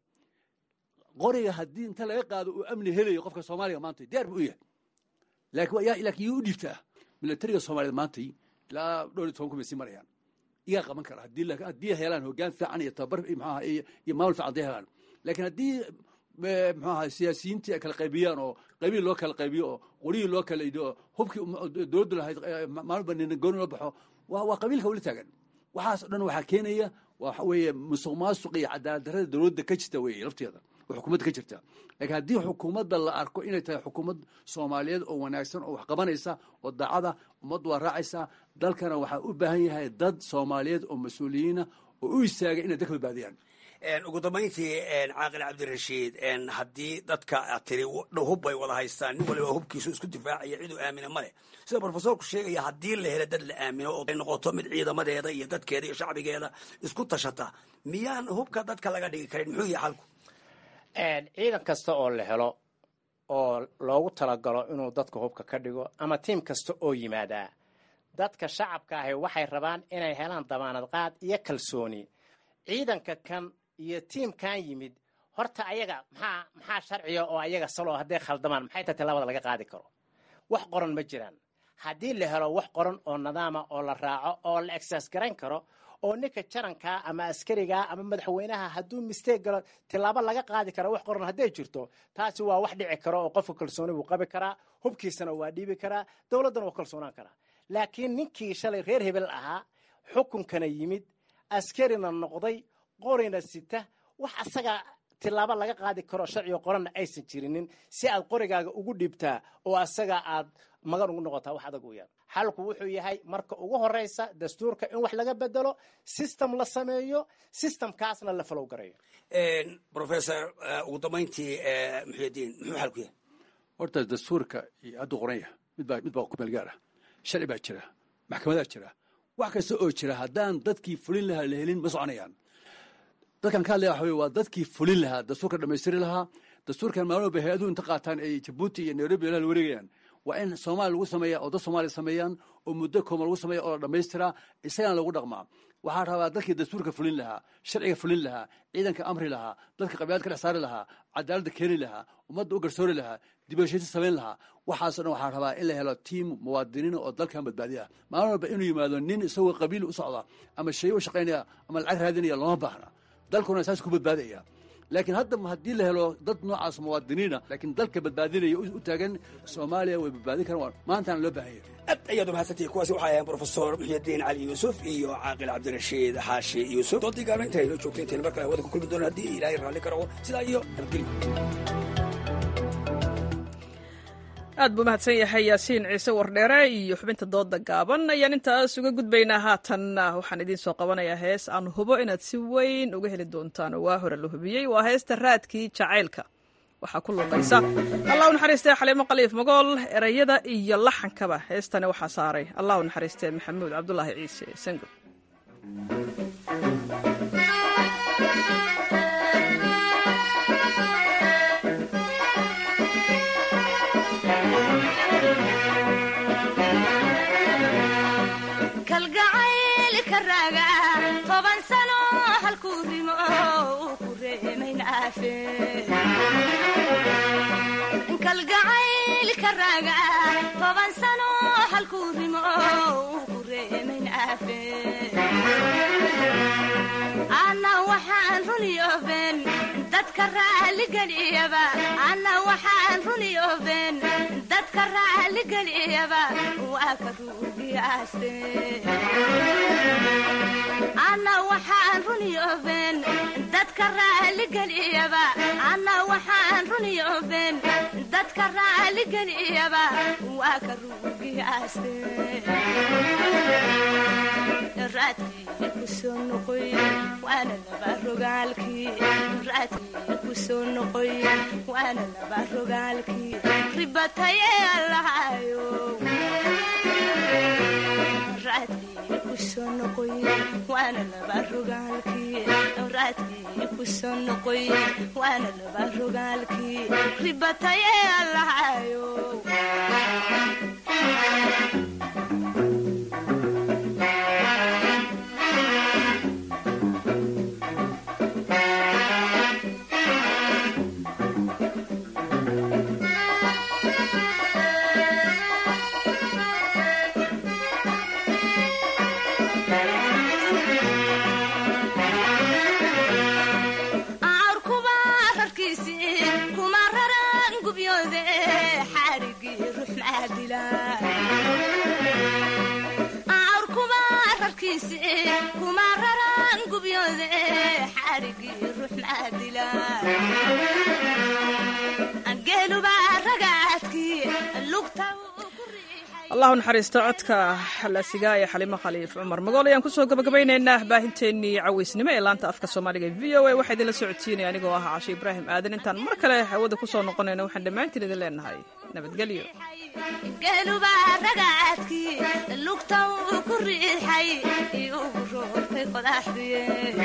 qoriga haddii inta laga qaado uu amni helayo qofka soomaaliga maanta diyaar buu u yahay laakiin yuu u dhiibtaa milatariga soomaaliyeed maantay ilaa dhowr iyo toban kun bay sii marayaan iyaa qaban kara haddii helaan hoggaan fiican iyo tababar maxaaha iyo maamul fiican hadday helaan laakiin haddii muxuu ahaa siyaasiyiintii ay kala qaybiyaan oo qabiil loo kala qaybiyo oo qorihii loo kala ido oo hubkii dowladdu lahayd maalba nina gooni loo baxo waa waa qabiilka weli taagan waxaas o dhan waxaa keenaya waxa weeye musuq maasuq iyo cadaalad darrada dowladda ka jirta weeye lafteeda oo xukuumadda ka jirta laakiin haddii xukuumadda la arko inay tahay xukuumad soomaaliyeed oo wanaagsan oo wax qabanaysa oo daacada ummaddu waa raacaysaa dalkana waxaa u baahan yahay dad soomaaliyeed oo mas-uuliyiina oo u istaaga inay dalka badbaadiyaan ugu dambayntii caaqil cabdirashiid haddii dadka aad tiri hub bay wada haystaan nin waliba hubkiisu isku difaacaya ciduu aamina ma leh sida brofesorku sheegaya haddii la helo dad la aamino oo ay noqoto mid ciidamadeeda iyo dadkeeda iyo shacbigeeda isku tashata miyaan hubka dadka laga dhigi karin muxuu yahay xalku ciidan kasta oo la helo oo loogu talagalo inuu dadka hubka ka dhigo ama tiim kasta oo yimaadaa dadka shacabka ahi waxay rabaan inay helaan damaanad qaad iyo kalsooni ciidanka kan iyo tiimkan yimid horta ayaga maxaa maxaa sharciga oo ayaga saloo hadday khaldamaan maxay tahay tallaabada laga qaadi karo wax qoran ma jiraan haddii la helo wax qoran oo nidaama oo la raaco oo la exercise garayn karo oo ninka jarankaa ama askarigaa ama madaxweynaha hadduu mistake galo tillaabo laga qaadi kara wax qoran hadday jirto taasi waa wax dhici karo oo qofka kalsooni buu qabi karaa hubkiisana waa dhiibi karaa dowladdana waa kalsoonaan karaa laakiin ninkii shalay reer hebel ahaa xukunkana yimid askarina noqday qorina sita wax asaga tillaabo laga qaadi karo sharciga qoranna aysan jirinin si aad qorigaaga ugu dhibtaa oo asaga aad magan ugu noqotaa wax adag weyaan xalku wuxuu yahay marka ugu horeysa dastuurka in wax laga bedelo system la sameeyo systemkaasna la falow garayo professor ugu dambayntii muxuudiin muxuu xalku yahay horta dastuurka iyo hadduu qoran yahay midbaa mid baa ku meel gaar ah sharci baa jira maxkamadaa jira wax kasta oo jira haddaan dadkii fulin lahaa la helin ma soconayaan dadkan ka hadlaya waxa wey waa dadkii fulin lahaa dastuurka dhammaystiri lahaa dastuurkan maalin walba hay-aduhu inta qaataan ay jabuuti iyo nairobi la wareegayaan waa in soomaaliya lagu sameeya oo dad soomaaliya sameeyaan oo muddo kooma lagu sameeya oo la dhammaystiraa isagana lagu dhaqmaa waxaa rabaa dadkii dastuurka fulin lahaa sharciga fulin lahaa ciidanka amri lahaa dadka qabiilad ka dhex saari lahaa cadaaladda keeni lahaa ummadda u garsoori lahaa dibashaysi samayn lahaa waxaasoo dhan waxaa rabaa in la helo tiim muwaadiniina oo dalkan badbaadiya maalin walba inuu yimaado nin isagoo qabiil u socda ama shay u shaqaynaya ama lacag raadinaya looma baahna dalkuna saas ku badbaadaya laakiin hadda haddii la helo dad noocaas muwaadiniina laakiin dalka badbaadinaya u taagan soomaaliya way badbaadin karaan maantana loo baahan yahay aad ayaad umahadsantihi kuwaasi waxaa ahayn brofesor muxyidiin cali yuusuf iyo caaqil cabdirashiid xaashi yuusuf doodii gaabna inta aynoo joogtay intayna mar kale hawada ku kulmi doona haddii ilaahay raalli karo sidaa iyo nabadgelyo aad buu mahadsan yahay yaasiin ciise wardheere iyo xubinta dooda gaaban ayaan intaas uga gudbaynaa haatan waxaan idiin soo qabanayaa hees aan hubo inaad si weyn uga heli doontaan oo waa hore la hubiyey waa heesta raadkii jacaylka waxaa ku luuqaysa allah u naxariistee xaliimo khaliif magool erayada iyo laxankaba heestani waxaa saaray allah u naxariistee maxamuud cabdulaahi ciise sango kalgacaylka raaga toban sano halkuu rimo uu ku reemayn aafe kalgacaylka raaga toban sano halkuu rimo uu ku reemayn aafe ana waxaan runiyooben dadka raaligeliyaba ana waxaan runiyooben dadka raaligeliyaba waa ka ruugiyaaste ana waxaan runiyooben dadka raaligeliyaba ana waxaan runiyooben dadka raaligeliyaba waa ka ruugiyaaste raadkii ku soo noqoy waana laba rogaalkii raadkii ku soo noqoy waana laba rogaalkii ribataye allahayo raadkii ku soo noqoy waana laba rogaalkii raadkii ku soo noqoy waana laba rogaalkii ribataye allahayo kuma raran gubyoode xaarigii ruux maadila rogmayse kuma raraan gubyoode xarigii ruux maadila geeluba ragaadkii lugta allahu naxariisto codka xalaasigaa ee xalimo khaliif cumar magool ayaan kusoo gabagabaynaynaa baahinteennii caweysnimo ee laanta afka soomaaliga e v o a waxaa idinla socodsiinaya anigoo ah cashe ibraahim aadan intaan mar kale hawada kusoo noqonayno waxaan dhammaantiin idin leenahay nabadgelyo geeluba ragaadkii lugta uu ku riixay iugu roortay qodaxdiye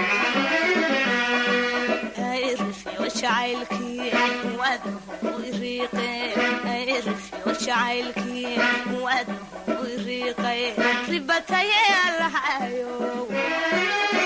irifyo jacaylkii wadnahu iriiqe irifyo jacaylkii wadnahu iriiqay ribataye allahayo